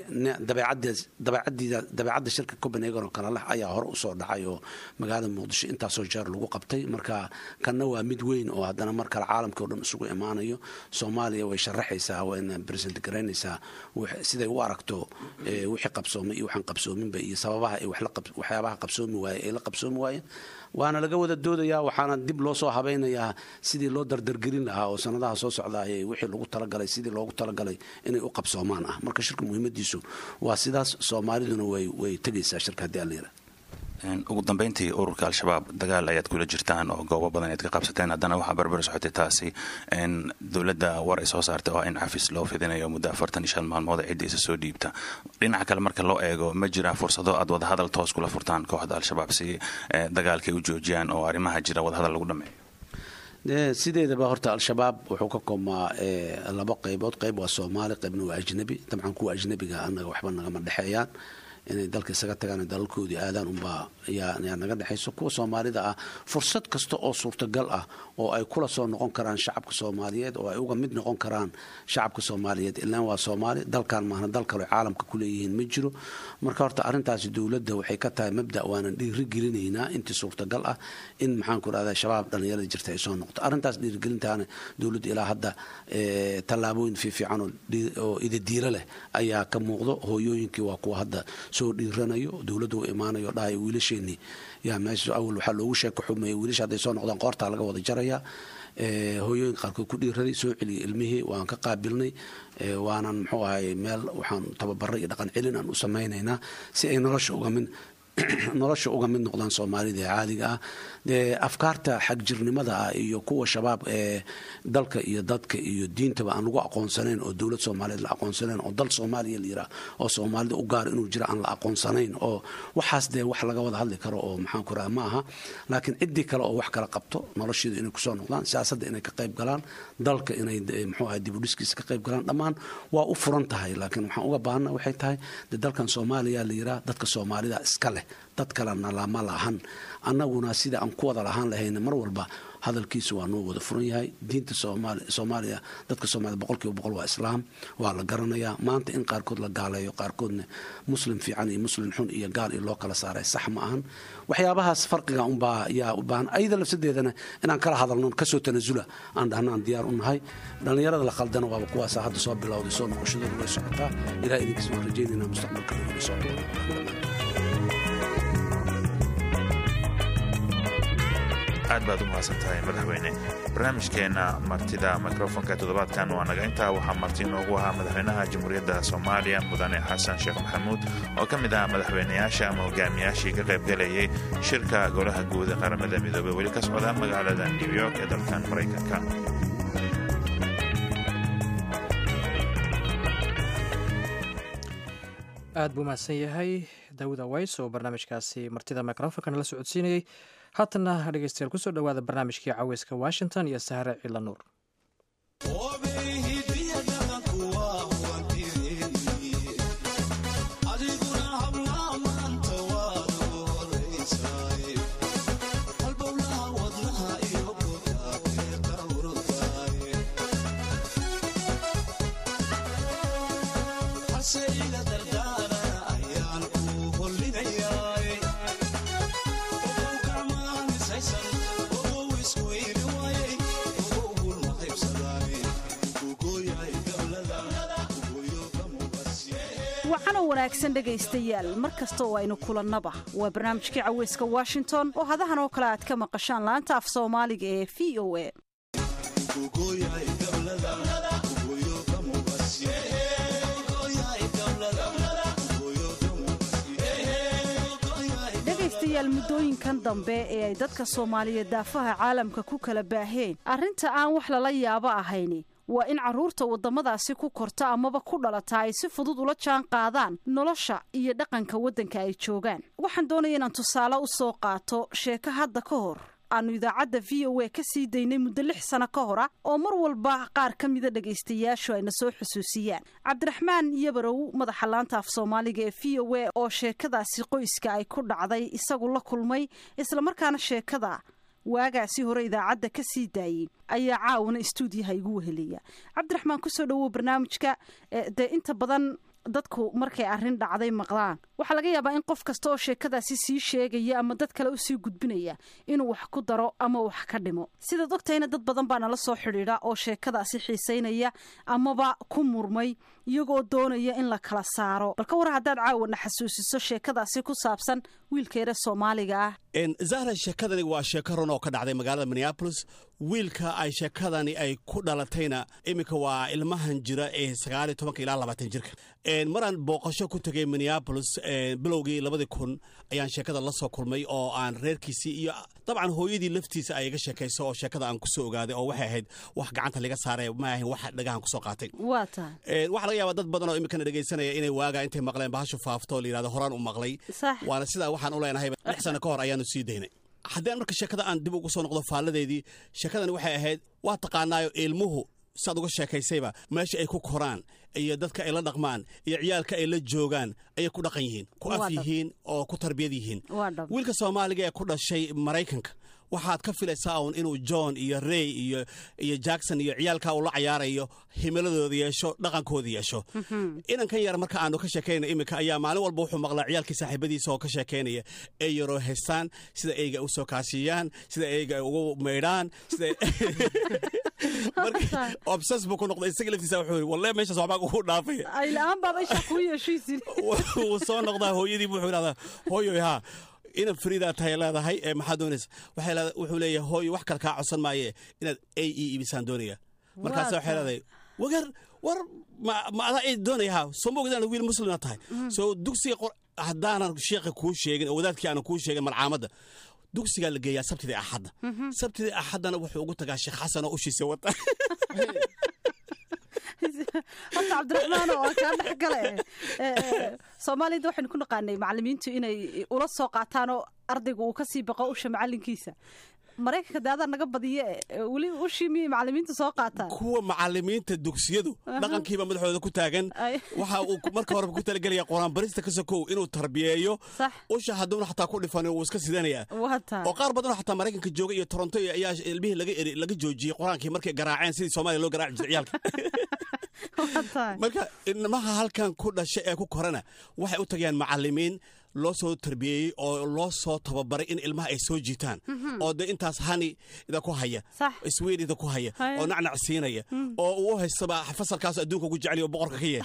dabeecadda shirka copenhagen oo kale leh ayaa hore usoo dhacay oo magaalada muqdisho intaasoo jeer lagu qabtay marka kanna waa mid weyn oo haddana mar kale caalamkii o dhan isugu imaanayo soomaaliya way sharaxaysaa wayna present garaynaysaa siday u aragto wixii qabsoomay iyo waxaan qabsoominba iyo sababaha ay waxyaabaha qabsoomi waaye ay la qabsoomi waayeen waana laga wada doodayaa waxaana dib loo soo habaynayaa sidii loo dardargelin lahaa oo sanadaha soo socdaay wixii lagu talagalay sidii loogu talagalay inay u qabsoomaan ah marka shirka muhiimadiisu waa sidaas soomaaliduna way tegaysaa shirka haddii aan la yidhaha ugu dambeyntii ururka al-shabaab dagaal ayaad kula jirtaan oo goobo badan ayaad ka qabsateen haddana waxaa barbar socotay taasi dowladda war ay soo saartay oo in cafis loo fidinayo muddo afartan iyo shan maalmood cidda isa soo dhiibta dhinaca kale marka loo eego ma jiraa fursado aad wadahadal toos kula furtaan kooxda al-shabaab si dagaalkay u joojiyaan oo arrimaha jira wadahadal lagu dhameeyo sideedaba horta al-shabaab wuxuu ka koobmaa labo qaybood qayb waa soomaali qaybna waa ajnabi dabcan kuwa ajnabiga anaga waxba nagama dhexeeyaan inay dalka isaga tagaan dalalkoodii aadaan unbaa yaa naga dhexayso kuwa soomaalida ah fursad kasta oo suurtagal ah oo ay kula soo noqon karaan shacabka soomaaliyeed oo ay uga mid noqon karaan shacabka soomaaliyeed ilaan waa soomaali dalkan maahna dal kale caalamka ku leeyihiin ma jiro marka horta arrintaasi dowladda waxay ka tahay mabda waanan dhiirigelinaynaa intii suurtagal ah in maxaan ku rahda shabaab dhallinyarada jirta ay soo noqoto arrintaas dhiirigelintaana dowladda ilaa hadda tallaabooyin fiifiican oo idadiiro leh ayaa ka muuqdo hooyooyinkii waa kuwa hadda soo dhiiranayo dowladda u imaanayo dhahay wiilasheenii yaa meesha awal waxaa loogu sheeka xumeeyay wiilasha hadday soo noqdaan qoortaa laga wada jaraya hooyooyinka qaarkood ku dhiiraday soo celiyay ilmihii waan ka qaabilnay waanan muxuu ahay meel waxaan tababara iyo dhaqan celin aan u samaynaynaa si ay nolosha uga mid nolosha uga mid noqdaan soomaalida ee caadiga ah dee afkaarta xagjirnimada ah iyo kuwa shabaab ee dalka iyo dadka iyo diintaba aan lagu aqoonsanayn oo dowlad soomaaliyeed la aqoonsanayn oo dal soomaaliya la yiraa oo soomaalida u gaara inuu jiro aan la aqoonsanayn oo waxaas dee wax laga wada hadli karo oo maxaan ku raha ma aha laakiin ciddii kale oo wax kala qabto nolosheedu inay kusoo noqdaan siyaasadda inay ka qayb galaan dalka inay muxuu ahay dibudhiskiisa ka qayb galaan dhammaan waa u furan tahay laakiin waxaan uga baahana waxay tahay dee dalkan soomaaliya la yiraa dadka soomaalida iska leh dad kalena lama lahan annaguna sida aan ku wada lahaan lahayna mar walba hadalkiisa waa noo wada furan yahay diinta soomaaliya dadka soomaliya boqolkiiba boqol waa islaam waa la garanayaa maanta in qaarkood la gaaleeyo qaarkoodna muslim fiican iyo muslim xun iyo gaal iyo loo kala saaray sax ma ahan waxyaabahaas farqiga unbaa yaa u baahan ayada lafsadeedana inaan kala hadalno kasoo tanasula aan dhahna aan diyaar u nahay dhallinyarada la khaldana waaba kuwaasa hadda soo bilowday soo noqoshadooda way socotaa ilaah idinkiis waan rajaynaynaa mustaqbalka inay socdo aad baad u mahadsan tahay madaxweyne barnaamijkeenna martida mikrofonka toddobaadkan waa naga intaa waxaa marti inoogu ahaa madaxweynaha jamhuuriyadda soomaaliya mudane xasan sheekh maxamuud oo ka mid ah madaxweynayaasha ama hogaamiyaashii ka qaybgalayay shirka golaha guud ee qaramada midoobey weli ka socda magaalada new york ee dalkan maraykanka aad buu mahadsan yahay daawud aways oo barnaamijkaasi martida microfonka nala socodsiinayey haatana dhegeystayaal kusoo dhowaada barnaamijkii caweyska washington iyo sahre cila nuur waxaanoo wanaagsan dhegaystayaal mar kasta oo aynu kulannaba waa barnaamijkii caweyska washington oo hadahan oo kale aad ka maqashaan laanta af soomaaliga ee v o a dhegaystayaal muddooyinkan dambe ee ay dadka soomaaliyeed daafaha caalamka ku kala baaheen arrinta aan wax lala yaabo ahayni waa in carruurta waddamadaasi ku korta amaba ku dhalata ay si fudud ula jaan qaadaan nolosha iyo dhaqanka waddanka ay joogaan waxaan doonaya inaan tusaale u soo qaato sheeko hadda ka hor aanu idaacadda v o a ka sii daynay muddo lix sano ka hor ah oo mar walba qaar ka mida dhegaystayaashu ayna soo xusuusiyaan cabdiraxmaan yabarow madaxa laanta af soomaaliga ee v o a oo sheekadaasi qoyska ay ku dhacday isagu la kulmay islamarkaana sheekada waagaasi hore idaacadda ka sii daayey ayaa caawana istuudiyaha igu weheliya cabdiraxmaan kusoo dhowow barnaamijka dee inta badan dadku markay arrin dhacday maqlaan waxaa laga yaabaa in qof kasta oo sheekadaasi sii sheegaya ama dad kale usii gudbinaya inuu wax ku daro ama wax ka dhimo sidaad ogtahayna dad badan baa nala soo xidhiidha oo sheekadaasi xiisaynaya amaba ku murmay iyagoo doonaya in la kala saaro balka war haddaad caawana xasuusiso sheekadaasi ku saabsan wiilkeera soomaaliga ah zahra sheekadani waa sheeko run oo ka dhacday magaalada minneabolis wiilka ay sheekadani ay ku dhalatayna iminka waa ilmahan jira ee sagaaliyo tobanka ilaa labaatan jirka maraan booqasho ku tegay minneabolis bilowgii labadii kun ayaan sheekada la soo kulmay oo aan reerkiisii iyo dabcan hooyadii laftiisa ay iga sheekayso oo sheekada aan kusoo ogaaday oo waxay ahayd wax gacanta laga saaray ma ahayn wax dhagahan kusoo qaatay waa tahay waxaa laga yaabaa dad badan oo iminkana dhegaysanaya inay waagaa intay maqleen bahashu faafto oo la yidhahdo horaan u maqlay waana sidaa waxaan u leenahay lix sano ka hor ayaanu sii daynay haddaan marka sheekada aan dib ugu soo noqdo faalladeedii sheekadani waxay ahayd waa taqaanaayo ilmuhu saad uga sheekaysayba meesha ay ku koraan iyo dadka ay la dhaqmaan iyo ciyaalka ay la joogaan ayay ku dhaqan yihiin ku af yihiin oo ku tarbiyad yihiin wiilka soomaaliga ee ku dhashay maraykanka waxaad ka filaysaa uun inuu john iyo rey iyo iyo jackson iyo ciyaalka uu la cayaarayo himiladooda yeesho dhaqankooda yeesho inankan yar marka aanu ka sheekaynayna iminka ayaa maalin walba wuxuu maqlaa ciyaalkii saaxiibadiisa oo ka sheekaynaya ay yaroo haystaan sida eyga u soo kaasiyaan sida eyga ay ugu maydhaan sida obses buu ku noqday isaga laftiisa wuxuu yidhi walle meeshaas waxbaa ugu dhaafaya ayla-aan baaba isha kuu yeeshiisin wuu soo noqdaa hooyadii wuxuu idhahdaa hooyoy haa inaad fariidaa tahay leedahay ee maxaa doonaysa wuxuu leeyahay hooyo wax kale kaa codsan maaye inaad ay ii ibisaan doonaya markaas waxay leedahay wagar war ma adaa ay doonaya haa soo ma ogdaan wiil muslima tahay soo dugsiga haddaanan sheekha kuu sheegin oo wadaadkii aanan kuu sheegin malcaamadda dugsigaa la geeyaa sabtidii axadda sabtidii axaddana wuxuu ugu tagaa sheekh xasan oo ushiisa wata horta cabdiraxmaan oo kaa dhex gale soomaaliyada waxaynu ku naqaanay macalimiintu inay ula soo qaataan oo ardayga uu kasii baqo usha macalinkiisa maraykanka de adaa naga badiye weli ushii miyay macalimiintu soo qaataan kuwa macalimiinta dugsiyadu dhaqankiiba madaxooda ku taagan waxa uu marka horeba ku talagelaya quraan barista ka sokow inuu tarbiyeeyo usha hadduuna xataa ku dhifan wuu iska sidanaya oo qaar badanoo xataa maraykanka jooga iyo toronto ayaa ilmihii laga eri laga joojiyey qur-aankii markay garaaceen sidii soomaaliya loo garaaci jiray ciyaalka marka ilmaha halkan ku dhasha ee ku korana waxay u tagayaan macalimiin loo soo tarbiyeeyey oo loo soo tababaray in ilmaha ay soo jiitaan oo de intaas hani ida ku haya swed ida ku haya oo nacnac siinaya oo uu u haystaba fasalkaas adduunka ugu jeceliy oo boqorka ka yahay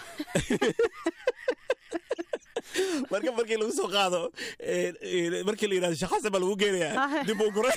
marka markii lagu soo qaado markii la yidhahdo sheekh xasan baa lagu geenayaa dib uu guray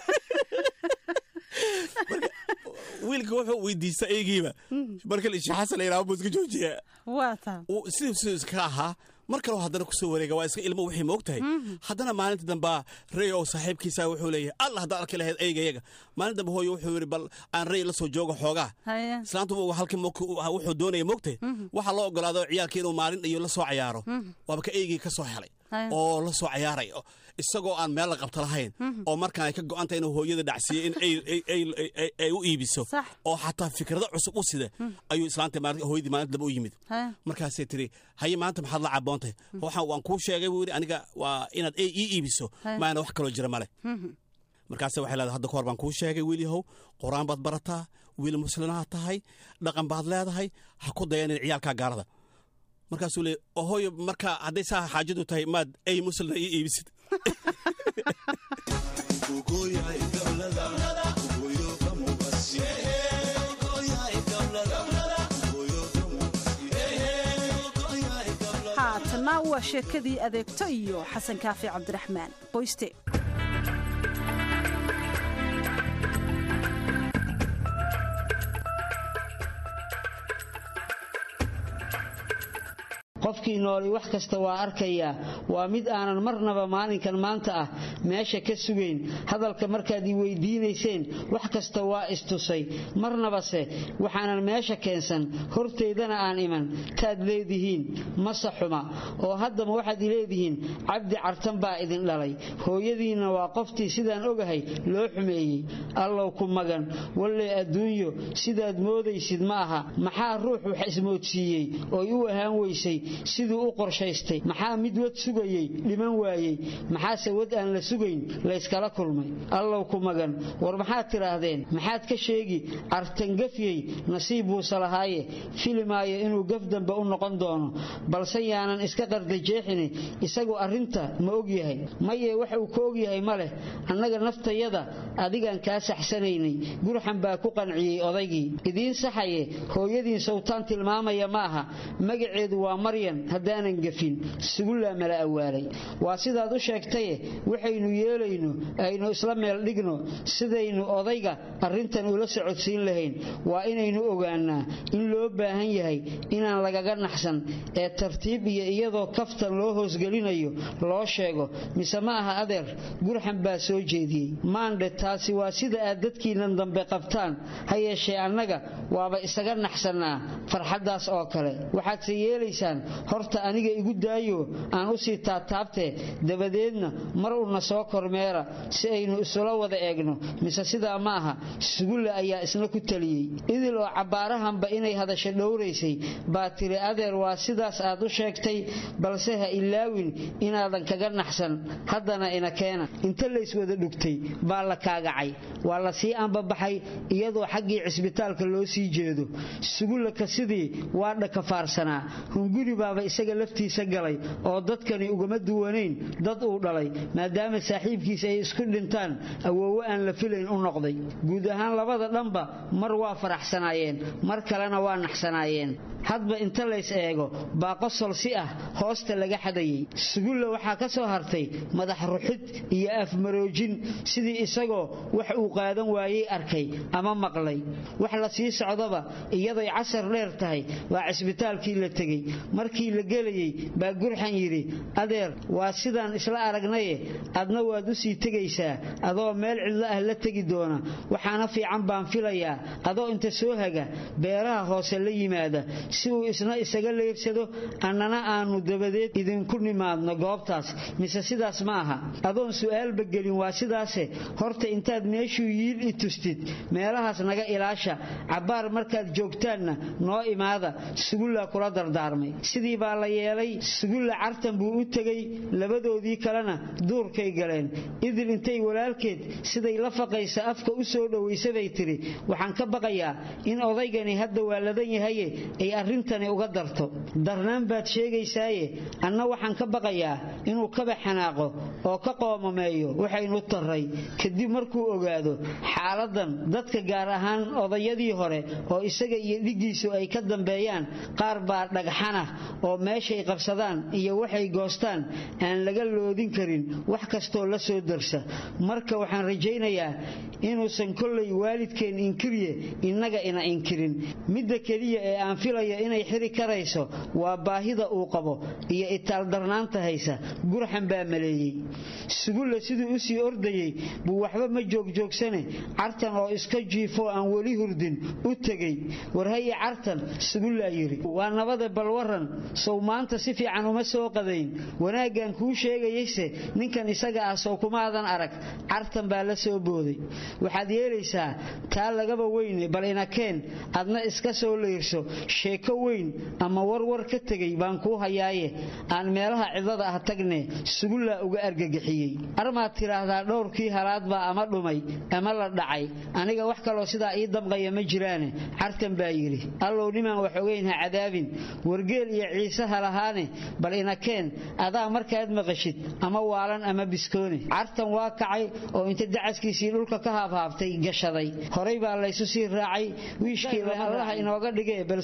wiilka wuxuu weydiista eygiiba marka sheekh xasan la yidhahdo buu iska joojiyaa sidii siduu iska ahaa mar kaleo haddana kusoo wareega waa iska ilmo wixii moog tahay haddana maalinta dambaa rey oo saaxiibkiisa wuxuu leeyahay allah haddaad arki lahayd eygayaga maalin dambe hooyo wuxuu yidhi bal aan rey la soo joogo xoogaa islaantu halkii wuxuu doonaya moogtahay waxaa loo ogolaado ciyaalkii inuu maalin iyo la soo cayaaro waaba ka eygii ka soo helay oo la soo cayaaray isagoo aan meel la qabta lahayn oo markaan ay ka go'anta inuu hooyada dhacsiiyo in ay u iibiso oo xataa fikrado cusub u sida ayuu islaanta hooyadii maalinta dambe u yimid markaasay tiri haye maanta maxaad la caboontay waxaan waan kuu sheegay buu yidhi aniga waa inaad ey ii iibiso maana wax kaloo jira male markaase waxay leedahay hadda ka hor baan kuu sheegay wiil yahow qur-aan baad barataa wiil muslimaad tahay dhaqan baad leedahay ha ku dayanin ciyaalkaa gaalada markaasuu leey hooyo marka hadday saa xaajadu tahay maad ey muslina ii iibisid haatana waa sheekadii adeegto iyo xasan kaafi cabdiraxmaan qoyste qofkii nooli wax kasta waa arkayaa waa mid aanan marnaba maalinkan maanta ah meesha ka sugayn hadalka markaad i weydiinayseen wax kasta waa istusay marnabase waxaanan meesha keensan hortaydana aan iman taad leedihiin mase xuma oo haddama waxaad i leedihiin cabdi cartan baa idin dhalay hooyadiinna waa qoftii sidaan ogahay loo xumeeyey allow ku magan walle adduunyo sidaad moodaysid ma aha maxaa ruux wax ismoodsiiyey ooy u ahaan weysay siduu u qorshaystay maxaa mid wad sugayey dhiman waayey maxaase wad aan la sugayn layskala kulmay allow ku magan war maxaad tidhaahdeen maxaad ka sheegi cartangafyey nasiib buuse lahaaye filimaayo inuu gaf dambe u noqon doono balse yaanan iska qardajeexini isagu arrinta ma ogyahay maye wax uu ka ogyahay ma leh annaga naftayada adigaan kaa saxsanaynay gurxan baa ku qanciyey odaygii idiin saxaye hooyadiin sawtaan tilmaamaya ma aha magaceedu waa maryan haddaanan gafin sugullaa mala awaalay waa sidaad u sheegtaye waxaynu yeelayno aynu isla meel dhigno sidaynu odayga arrintan ula socodsiin lahayn waa inaynu ogaanaa in loo baahan yahay inaan lagaga naxsan ee tartiib iyo iyadoo kaftan loo hoosgelinayo loo sheego mise ma aha adeer gurxan baa soo jeediyey maandhe taasi waa sida aad dadkiinnan dambe qabtaan ha yeeshee annaga waaba isaga naxsannaa farxaddaas oo kale waxaadse yeelaysaan horta aniga igu daayo aan u sii taataabtee dabadeedna mar una soo kormeera si aynu isula wada eegno mise sidaa ma aha sugulle ayaa isna ku taliyey idil oo cabbaarahanba inay hadasho dhowraysay baa tiri adeer waa sidaas aad u sheegtay balse ha ilaawin inaadan kaga naxsan haddana ina keena inta layswada dhugtay baa la kaagacay waa la sii ambabaxay iyadoo xaggii cisbitaalka loo sii jeedo sugullaka sidii waa dhakafaarsanaa hunguri baaba isaga laftiisa galay oo dadkani ugama duwanayn dad uu dhalay maadaama saaxiibkiisa ay isku dhintaan awoowo aan la filayn u noqday guud ahaan labada dhanba mar waa faraxsanaayeen mar kalena waa naxsanaayeen hadba inta lays eego baa qosol si ah hoosta laga xadayey sugulla waxaa ka soo hartay madax ruxid iyo afmaroojin sidii isagoo wax uu qaadan waayey arkay ama maqlay wax la sii socdaba iyaday casar dheer tahay waa cisbitaalkii la tegey markii la gelayey baa gurxan yidhi adeer waa sidaan isla aragnaye adna waad u sii tegaysaa adoo meel cidlo ah la tegi doona waxaana fiican baan filayaa adoo inta soo haga beeraha hoose la yimaada si uu isna isaga leersado annana aanu dabadeed idinku nimaadno goobtaas mise sidaas ma aha adoon su'aalba gelin waa sidaase horta intaad meeshuu yiil i tustid meelahaas naga ilaasha cabbaar markaad joogtaanna noo imaada sugullaa kula dardaarmay sidii baa la yeelay sugulla cartan buu u tegey labadoodii kalena duurkay galeen idil intay walaalkeed siday la faqaysa afka u soo dhowaysabay tidhi waxaan ka baqayaa in odaygani hadda waa ladan yahaye ay arrintani uga darto darnaan baad sheegaysaaye anna waxaan ka baqayaa inuu kaba xanaaqo oo ka qoomameeyo waxaynu tarray kadib markuu ogaado xaaladan dadka gaar ahaan odayadii hore oo isaga iyo dhiggiisu ay ka dambeeyaan qaar baa dhagxanah oo meeshay qabsadaan iyo waxay goostaan aan laga loodin karin wax kastoo la soo darsa marka waxaan rajaynayaa inuusan kollay waalidkeen inkiriye innaga ina inkirin midda keliya ee aan filaya inay xiri karayso waa baahida uu qabo iyo itaaldarnaanta haysa gurxan baa maleeyey sugulla siduu u sii ordayey buu waxba ma joogjoogsane cartan oo iska jiifoo aan weli hurdin u tegey warhaye cartan sugullaa yidhi waa nabada balwaran sow maanta si fiican uma soo qadayn wanaaggan kuu sheegayayse ninkan isaga ah sow kumaadan arag cartan baa la soo booday waxaad yeelaysaa taa lagaba weyne bal inakeen adna iska soo leyrso sheeko weyn ama warwar ka tegay baan kuu hayaaye aan meelaha cidlada ah tagne sugullaa uga argagixiyey armaad tidhaahdaa dhowrkii halaadbaa ama dhumay ama la dhacay aniga wax kaloo sidaa ii damqaya ma jiraane cartan baa yidhi allow nimaan wax ogeyn ha cadaabin wargeel iyo ciise ha lahaane bal inakeen adaa markaad maqashid ama waalan ama biskoone cartan waa kacay oo inta dacaskiisii dhulka ka haabhaabtay gashaday horay baa laysu sii raacay wiishkii allaha inooga dhigee bal soo daa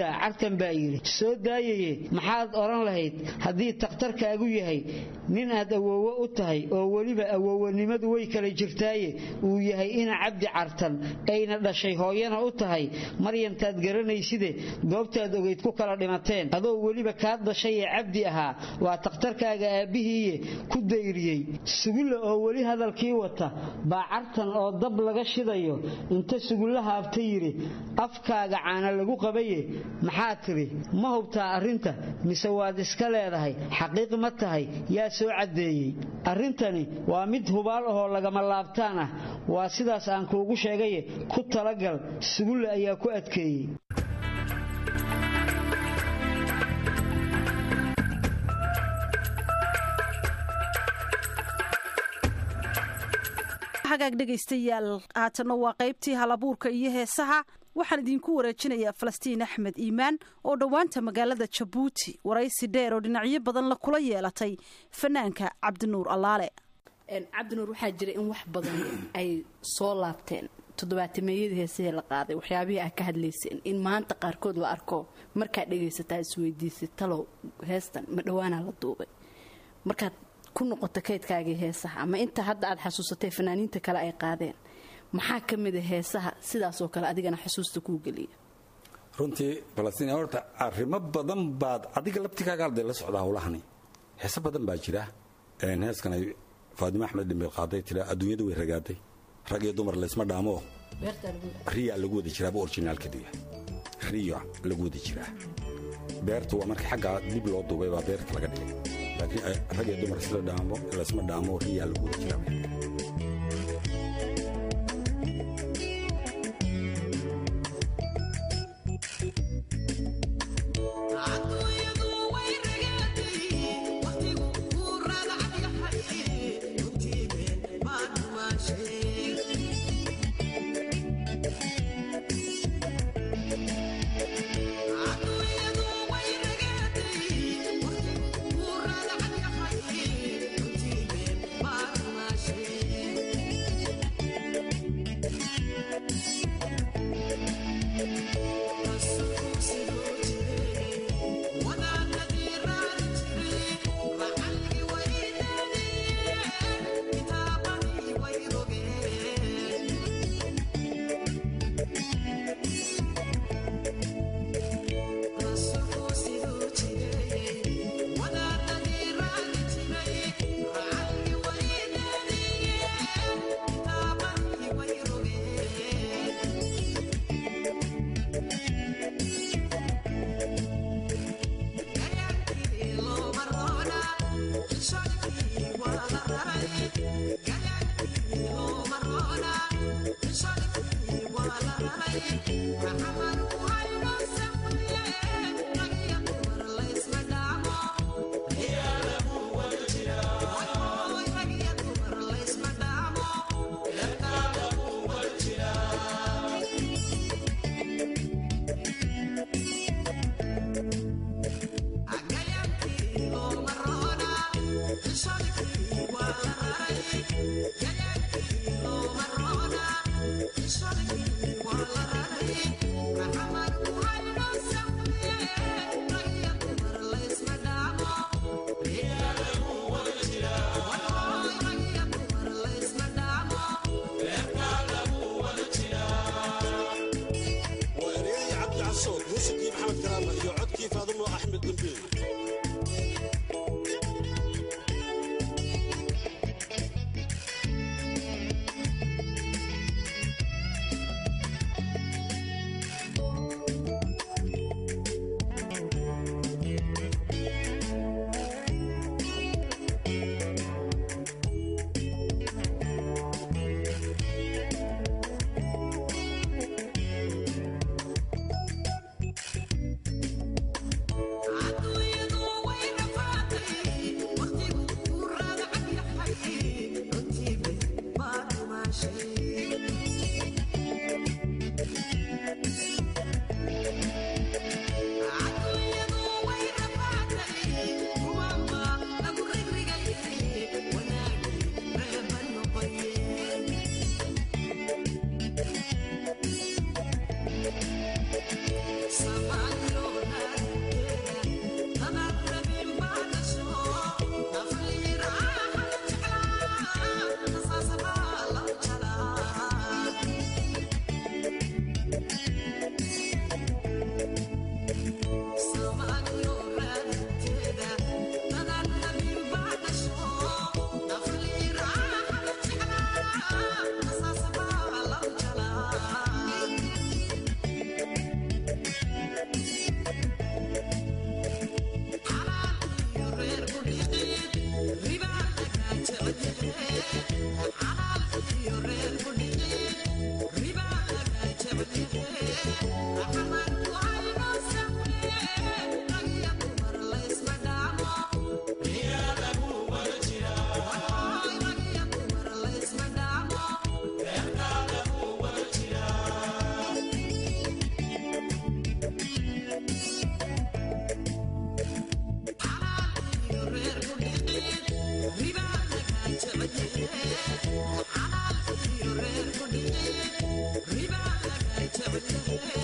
ah cartan baa yidhi soo daayaye maxaad odhan lahayd haddii takhtarkaagu yahay nin aad awoowo u tahay oo weliba awowanimadu way kala jirtaaye uu yahay ina cabdi cartan ayna dhashay hooyana u tahay maryantaad garanayside goobtaad ogeyd ku kala dhimateen adoo weliba kaad dhashay ee cabdi ahaa waa takhtarkaaga aabbihiiye ku dayriyey sugulla oo weli hadalkii wata baa cartan oo dab laga shidayo inta sugulla haabta yidhi afkaaga caana lagu qabaye maxaa tidhi ma hubtaa arrinta mise waad iska leedahay xaqiiq ma tahay yaa soo caddeeyey arrintani waa mid hubaal ahoo lagama laabtaan ah waa sidaas aan kuugu sheegaye ku talagal sugulle ayaa ku adkeeyey hagaag dhegaystayaal haatanna waa qaybtii halabuurka iyo heesaha waxaan idinku wareejinayaa falastiin axmed iimaan oo dhowaanta magaalada jabuuti waraysi dheer oo dhinacyo badan la kula yeelatay fanaanka cabdinuur allaale cabdinuur waxaa jira in wax badan ay soo laabteen toddobaatameeyadii heesahee la qaaday waxyaabihii aad ka hadlayseen in maanta qaarkood la arko markaad dhegaysataa isweydiisay talow heestan ma dhowaanaa la duubay markaad ku noqoto kaydkaagii heesaha ama inta hadda aad xasuusatay fanaaniinta kale ay qaadeen maxaa ka mida heesaha sidaasoo kale adigana xusuusta kuu geliya runtii falastiin horta arrimo badan baad adiga laftigaaga arday la socdaa howlahani heese badan baa jira heeskan ay faadimo axmed dhimbil qaaday tira adduunyadu way ragaaday rag iyo dumar laysma dhaamoo riya lagu wada jiraaba orginaalkadiya riya lagu wada jiraa beertu waa marka xaggaa dib loo duubay baa beerta laga dhigay laakiin rag iyo dumar isla dhaamo laysma dhaamo riya lagu wada jiraa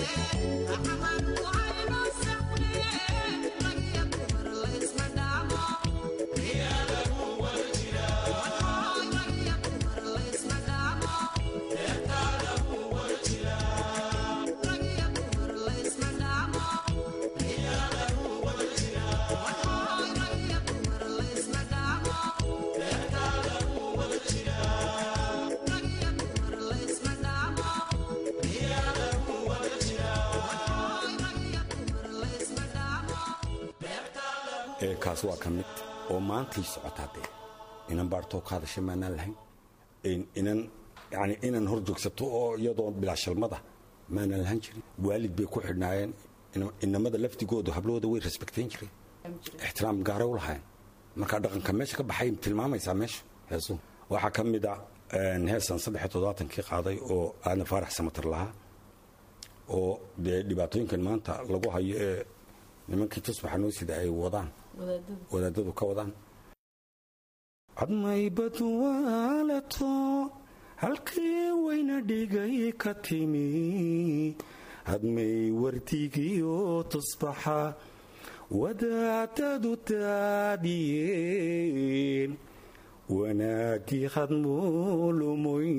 kaas waa ka mid oo maantay socotaa dee inan baartoo ka hadasha maanaan lahayn inan yani inan hor joogsato oo iyadoo bilaashalmada maanaan lahan jirin waalid bay ku xidhnaayeen inamada laftigoodu hablahooda way resbektayn jireen ixtiraam gaaray u lahaayeen markaa dhaqanka meesha ka baxay tilmaamaysaa meesha heesu waxaa ka mid a heesan saddex toddobaatankii qaaday oo aadna faarax samatar lahaa oo dee dhibaatooyinkan maanta lagu hayo ee nimankii tusbaxa noo sida ay wadaan wadaadadu ka wadaan cadmaybad waalato halkii wayna dhigay ka timi hadmay wardigiyo tusbaxa wadaadadu daadiyeen wanaagii hadmuulumoy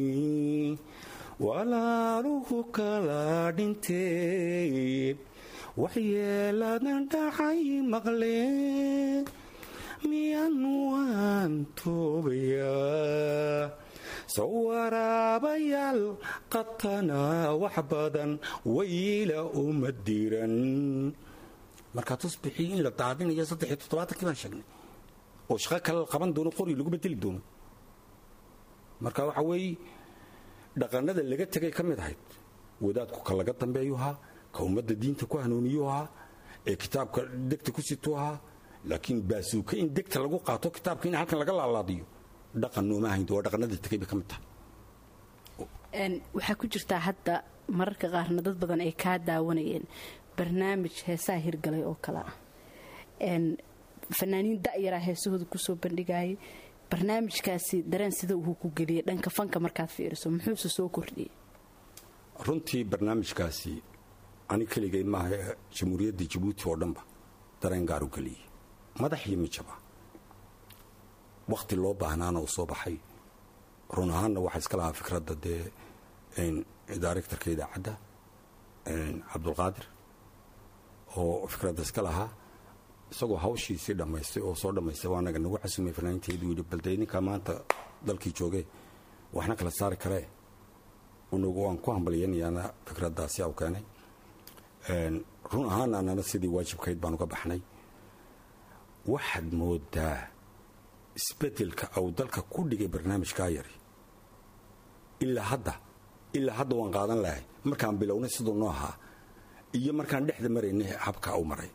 walaaluhu kala dhinteen waxyeeladan dhacay maqleen miyaan waan toobayaa soo waraabayaal qatanaa wax badan wayla uma diran markaa tusbixii in la daadinayo saddex iyo toddobaatankii baan sheegnay oo shaqo kale la qaban doono qori lagu bedeli doono marka waxa weeye dhaqannada laga tegay ka mid ahayd wadaadku ka laga dambeeyu ahaa ka ummadda diinta ku hanuuniyu ahaa ee kitaabka degta ku situ ahaa laakiin baasuuka in degta lagu qaato kitaabka in halkan laga laalaadiyo dhaqan nooma ahayn waa dhaqannada tegay bay ka mid tahay waxaa ku jirtaa hadda mararka qaarna dad badan ay kaa daawanayeen barnaamij heesaha hirgalay oo kale ah fanaaniin da'yaraa heesahooda kusoo bandhigayay barnaamijkaasi dareen sida uu ku geliyay dhanka fanka markaad fiiriso muxuuse soo kordhiyey runtii barnaamijkaasi ani keligay maaha ee jamhuuriyadda jabuuti oo dhanba dareen gaar u geliyey madax iyo mijaba wakhti loo baahnaana uu soo baxay run ahaanna waxaa iska lahaa fikradda dee directorka idaacadda cabdulqaadir oo fikradda iska lahaa isagoo hawshiisii dhammaystay oo soo dhammaystay waa naga nagu casumay fanaaniinteedu yidhi balde ninkaa maanta dalkii joogee waxna kala saari karee unagu waan ku hambalyaynayaana fikraddaasi au keenay run ahaana anana sidii waajibkayd baan uga baxnay waxaad moodaa isbeddelka au dalka ku dhigay barnaamijkaa yari ilaa hadda ilaa hadda waan qaadan lahay markaan bilownay siduu noo ahaa iyo markaan dhexda maraynay habka u maray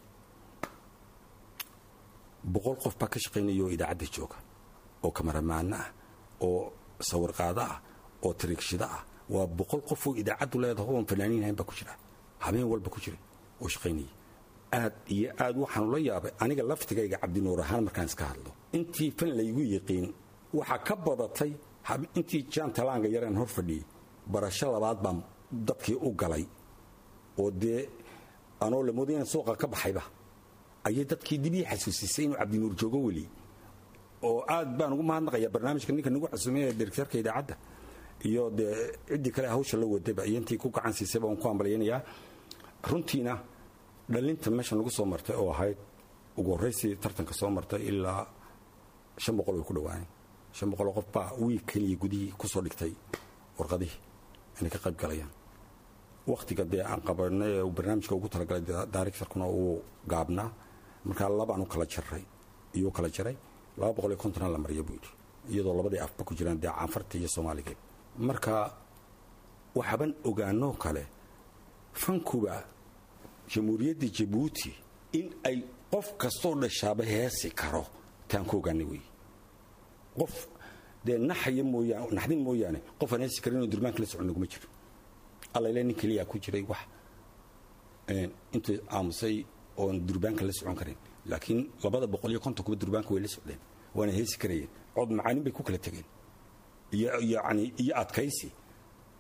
boqol qof baa ka shaqaynaya oo idaacadda jooga oo kamaramaano ah oo sawirqaado ah oo tariigshida ah waa boqol qof oo idaacaddu leedaho oon fanaaniinhayn baa ku jira habeen walba ku jira oo shaqaynaya aad iyo aad waxaanu la yaabay aniga laftigayga cabdinuur ahaan markaan iska hadlo intii fan laygu yiqiin waxaa ka badatay intii jaan talaanga yareen hor fadhiyey barasho labaad baan dadkii u galay oo dee anoo lamooda inaan suuqa ka baxayba ayay dadkii dib ii xasuusisay inuu cabdinuur joogo weli oo aad baan ugu mahadnaqayaa barnaamijka ninka nagu xasuumay ee direktarka idaacadda iyo dee ciddii kale hawsha la wadayba iyo intii ku gacan siisayba waan ku hambalyaynayaa runtiina dhalinta meesha nagu soo martay oo ahayd ugu horraysii tartanka soo martay ilaa shan boqol way ku dhawaaneen shan boqoloo qof baa wiig keliya gudihii ku soo dhigtay warqadihii inay ka qayb galayaan wakhtiga dee aan qabanay ee uu barnaamijka ugu talagalay directorkuna uu gaabnaa markaa labaan u kala jaray iyuu kala jaray laba boqol iyo kontona la mariya buu yidhi iyadoo labadii afba ku jiraan dee caanfarta iyo soomaaligeed marka waxaban ogaanoo kale fankuba jamhuuriyadda jabuuti in ay qof kastoo dhashaaba heesi karo taan ku ogaanay wey qof dee naxaya mooyaan naxdin mooyaane qof aan heesi karin oo durbaanka la socon naguma jiro allayle nin keliyaa ku jiray wax intuu aamusay oon durbaanka la socon karin laakiin labada boqol iyo konton kuba durbaanka way la socdeen waana heesi karayeen cod macaanin bay ku kala tegeen iyo yani iyo adkaysi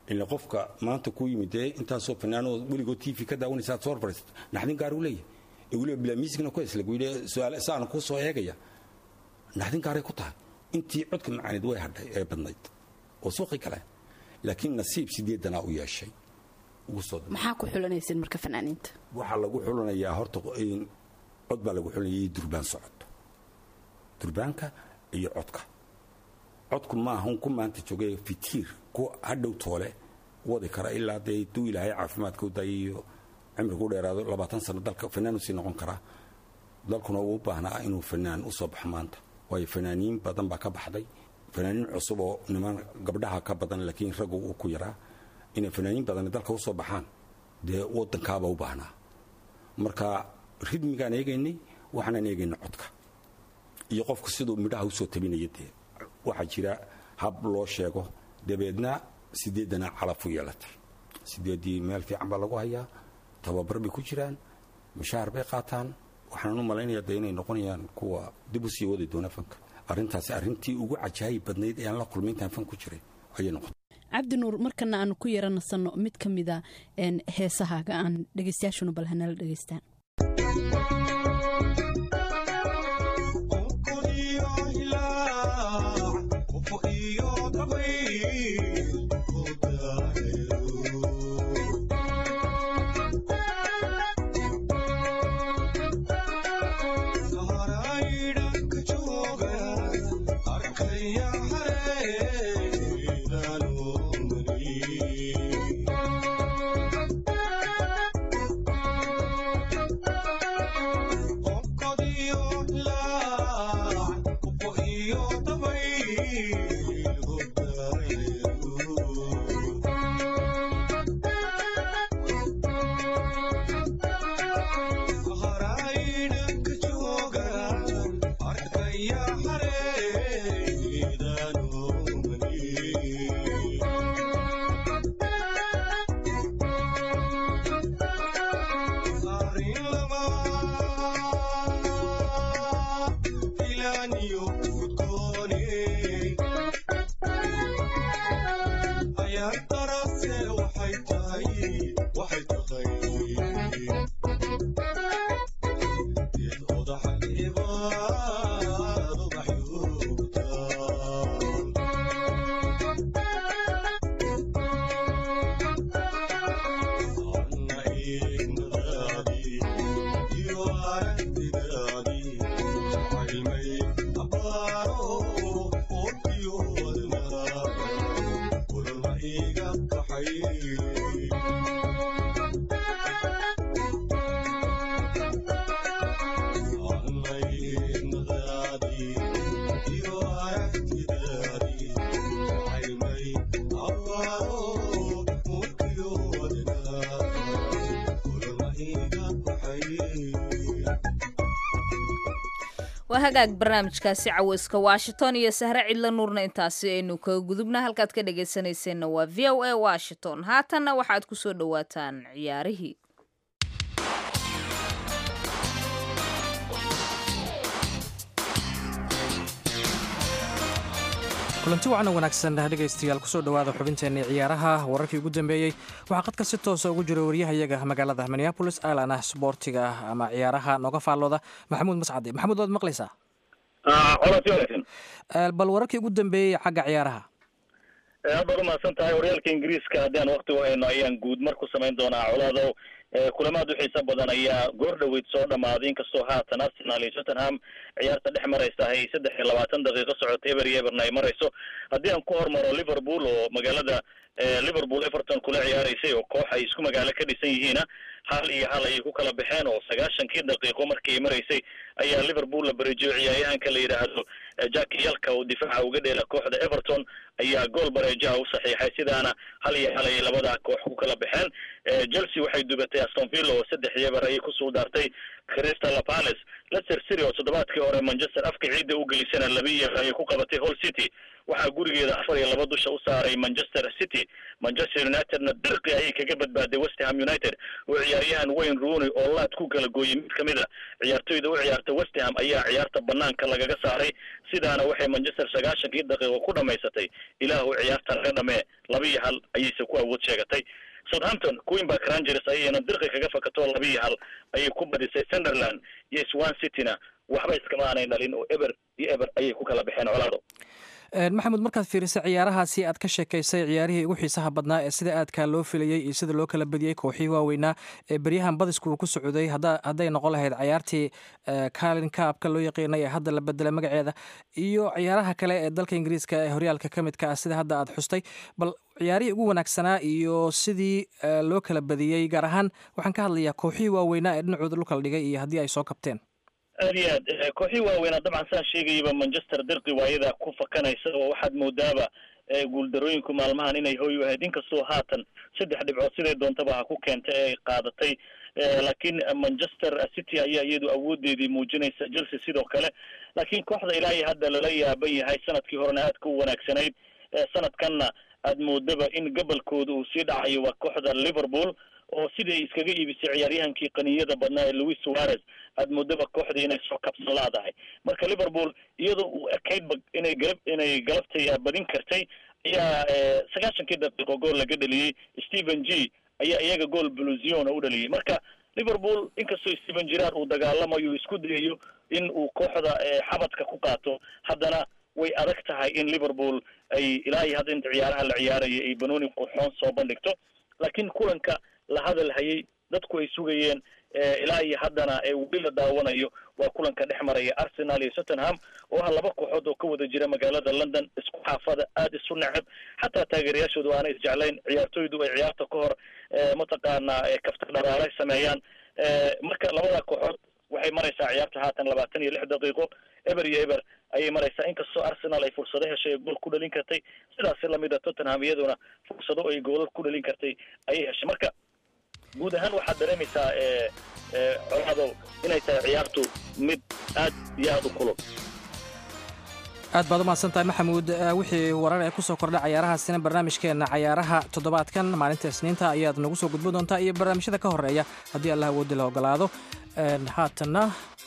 ila qofka maanta ku yimid dee intaasoo fanaanoo weligood t v ka daawanaysa aad soo horfariisat naxdin gaar uu leeyahay ee weliba bilaa miisigna ku hees lagu yidhi su-aal saana kuu soo eegaya naxdin gaaray ku tahay intii codka macaanid way hadhay ee badnayd oo suuqi kale laakiin nasiib sideedanaa u yeeshay ugu soo maxaa ku xulanaysin marka fanaaniinta waxaa lagu xulanayaa horta in cod baa lagu xulanaya durbaan socoto durbaanka iyo codka codku maahan ku maanta joogay fitiir ku hadhow toole wadi kara ilaa dee duu ilaahay caafimaadka u daayay iyo cimrigu dheeraado labaatan sano dalka fanaan usii noqon karaa dalkuna uu u baahnaa inuu fanaan u soo baxo maanta waayo fanaaniin badan baa ka baxday fanaaniin cusub oo niman gabdhaha ka badan laakiin raggu uu ku yaraa inay fanaaniin badan dalka u soo baxaan dee wadankaaba u baahnaa marka ridmigaan eegaynay waxaanaan eegaynay codka iyo qofku siduu midhaha usoo tabinaya dee waxaa jira hab loo sheego dabeedna sideedana calaf u yeelatay sideedii meel fiican baa lagu hayaa tababar bay ku jiraan mushaahar bay qaataan waxaan u malaynayaa dee inay noqonayaan kuwa dib u sii wadi doona fanka arrintaasi arrintii ugu cajaayib badnayd ee aan la kulmay intaan fan ku jiray ayay noqotay cabdi nuur markana aanu ku yara nasanno mid ka mida heesahaaga aan dhegeystayaashuna bal hanala dhegeystaan waa hagaag barnaamijkaasi caweyska washington iyo sahre cidla nuurna intaasi aynu kaga gudubna halkaad ka dhegaysanayseena waa v o a washington haatanna waxaad ku soo dhowaataan ciyaarihii kulanti wacan wanaagsan dhegaystayaal kusoo dhowaada xubinteenii ciyaaraha wararkii ugu dambeeyey waxaa qadka si toosa ugu jira waryahayaga magaalada minneabolis alana sboortiga ama ciyaaraha nooga faallooda maxamuud mascade maxamuud waad maqlaysaa bal wararkii ugu dambeeyey xagga ciyaaraha aad baad umahadsan tahay horyaalka ingiriiska haddii aan wakti u hayno ayaan guud mar ku samayn doonaa colaadow kulamaad u xiiso badan ayaa goor dhaweyd soo dhamaaday inkastoo haatan arsenal iyo tottenham ciyaarta dhex maraysa ay saddex iyo labaatan daqiiqo socota eber iyo eberna ay marayso haddii aan ku hormaro liverpool oo magaalada liverpool everton kula ciyaaraysay oo koox ay isku magaalo ka dhisan yihiina hal iyo hal ayay ku kala baxeen oo sagaashankii daqiiqo markii ay maraysay ayaa liverpool la bareejiyo ciyaaryahanka la yidhaahdo jack yalka oo difaaca uga dheela kooxda everton ayaa gool bareejaha u saxiixay sidaana hal iyo hal ayay labada koox ku kala baxeen chelsea waxay dubatay aston villa oo saddex iyo eber ayay kusoo daartay crystal palace leicester city oo toddobaadkii hore manchester afka ciidda u gelisana laba iyo ayay ku qabatay hall city waxaa gurigeeda afar iyo laba dusha u saaray manchester city manchester unitedna dirqi ayay kaga badbaaday west ham united oo ciyaaryahan wayne rooney oo laad ku kala gooyey mid kamid a ciyaartoyda u ciyaarta west ham ayaa ciyaarta banaanka lagaga saaray sidaana waxay manchester sagaashankii daqiiqo ku dhamaysatay ilaahu ciyaarta laga dhamee laba iyo hal ayayse ku awood sheegatay southampton queenback rangers ayayna dirqi kaga fakato laba iyo hal ayay ku badisay sunderland iyo swan cityna waxba iskama aanay dhalin oo eber iyo eber ayay ku kala baxeen colaado maxamuud markaad fiirisay ciyaarahaasi aad ka sheekaysay ciyaarihii ugu xiisaha badnaa ee sida aadkaa loo filayey iyo sida loo kala badiyey kooxihii waaweynaa ee beryahan badisku uu ku socday hadday noqon lahayd ciyaartii calin kaabka loo yaqiinay ee hadda la bedelay magaceeda iyo ciyaaraha kale ee dalka ingiriiska ee horyaalka ka midka ah sida hadda aad xustay bal ciyaarihii ugu wanaagsanaa iyo sidii loo kala badiyey gaar ahaan waxaan ka hadlayaa kooxihii waaweynaa ee dhinacooda lu kala dhigay iyo haddii ay soo kabteen aad iyo aad kooxii waaweynaa dabcan saan sheegayaba manchester dirqi waayada ku fakanaysa oo waxaad moodaaba guuldarooyinku maalmahan inay hoy u ahayd inkastoo haatan saddex dhibcood siday doontaba ha ku keentay ee ay qaadatay laakiin manchester city ayaa iyadu awoodeedii muujinaysa chelsea sidoo kale laakiin kooxda ilaa iyo hadda lala yaaban yahay sanadkii horena aad ka u wanaagsanayd sanadkanna aad moodaba in gobolkooda uu sii dhacayo waa kooxda liverpool oo sidai iskaga iibisay ciyaaryahankii qaniyada badnaa ee louis suarez aad moodaba kooxdii inay soo kabsan laadahay marka liverpool iyadoo uu ekaydba inay galab inay galabtay badin kartay ayaa sagaashankii daqiiqo gool laga dhaliyey stephen g ayaa iyaga gool bluziona u dhaliyey marka liverpool inkastoo stephen gerard uu dagaalamayo isku dayayo in uu kooxda xabadka ku qaato haddana way adag tahay in liverpool ay ilaa iyo hadda inta ciyaaraha la ciyaaraya ay banooni qurxoon soo bandhigto laakiin kulanka la hadal hayay dadku ay sugayeen ilaa iyo haddana weli la daawanayo waa kulanka dhex maraya arsenal iyo tottenham oo ah laba kooxood oo ka wada jira magaalada london isku xaafada aada isu neceb xataa taageerayaashoodu aanay isjeclayn ciyaartoydu ay ciyaarta ka hor mataqaanaa kafta dharaale sameeyaan marka labada kooxood waxay maraysaa ciyaarta haatan labaatan iyo lix daqiiqo eber iyo eber ayay maraysaa inkastoo arsenal ay fursado heshay gool ku dhalin kartay sidaasi lamid a tottenham iyaduna fursado ay goolal ku dhalin kartay ayay heshay marka guud ahaan waxaad dareemaysaa coladow inay tahay ciyaartu mid aad iyo aada u kulul aad baad u mahadsan tahay maxamuud wixii warar ee kusoo kordha cayaarahaasina barnaamijkeenna cayaaraha toddobaadkan maalinta isniinta ayaad nagu soo gudbin doontaa iyo barnaamijyada ka horeeya haddii allah awoodi la ogolaado haatanna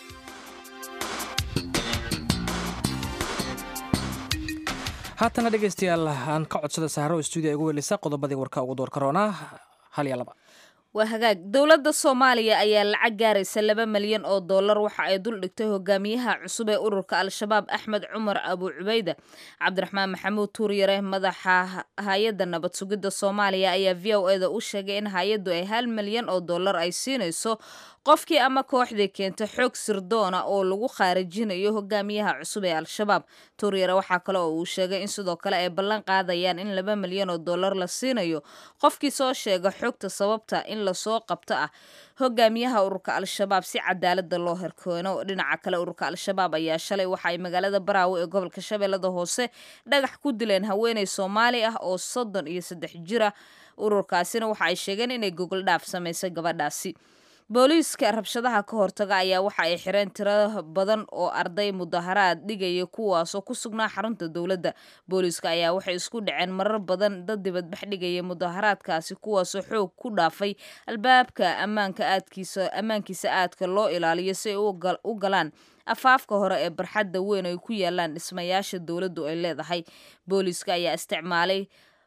haatana dhegaystayaal aan ka codsada sahro stuudiya igu welisa qodobadii warka ugu door karoonaa hal iyo laba waa hagaag dowladda soomaaliya ayaa lacag gaaraysa laba malyan oo dollar waxa ay dul dhigtay hogaamiyaha cusub ee ururka al-shabaab axmed cumar abu cubayda cabdiraxmaan maxamuud tuuryare madaxa hay-adda nabad sugidda soomaaliya ayaa v o eda u sheegay in hay-addu ay hal malyan oo dollar ay siinayso qofkii ama kooxdii keenta xoog sirdoona oo lagu khaarijinayo hogaamiyaha cusub ee al-shabaab tuuryare waxaa kale oo uu sheegay in sidoo kale ay ballan qaadayaan in laba milyan oo dollar la siinayo qofkii soo sheega xogta sababta in lasoo qabto ah hogaamiyaha ururka al-shabaab si cadaalada loo herkoono dhinaca kale ururka al-shabaab ayaa shalay waxa ay magaalada baraawe ee gobolka shabeellada hoose dhagax ku dileen haweeney soomaali ah oo soddon iyo saddex jira ururkaasina waxa ay sheegeen inay gogol dhaaf samaysay gabadhaasi booliiska rabshadaha ka hortaga ayaa waxa ay xireen tiro badan oo arday mudaharaad dhigaya kuwaasoo ku sugnaa xarunta dowladda booliiska ayaa waxay isku dhaceen marar badan dad dibadbax dhigaya mudaharaadkaasi kuwaasoo xoog ku dhaafay albaabka ammaanka aadkiisa ammaankiisa aadka loo ilaaliyo si ay u galaan afaafka hore ee barxadda weyn ay ku yaalaan dhismayaasha dowladdu ay leedahay booliiska ayaa isticmaalay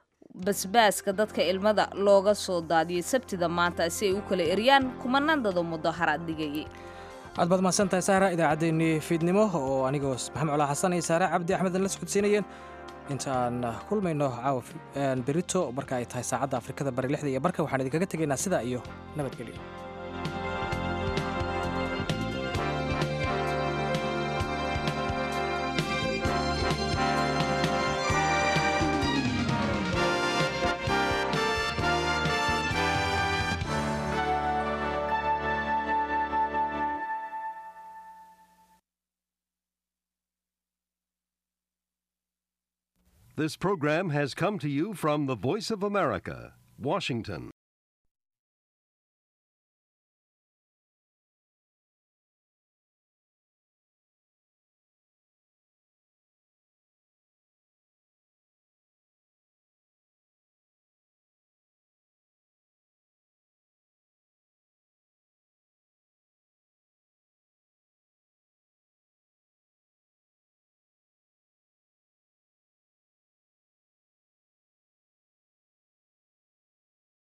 basbaaska dadka ilmada looga soo daadiyey sabtida maanta si ay u kala eryaan kumanandada mudaharaad dhigayay aad baad mahadsan tahay sahra idaacaddeenii fiidnimo oo anigoo maxamed colaa xasan iyo saare cabdi axmedn la socodsiinayeen intaan kulmayno caawa berito marka ay tahay saacadda afrikada bari lixda iyo barka waxaan idinkaga tegaynaa sidaa iyo nabadgelyo This program has come to you from the Voice of America, Washington.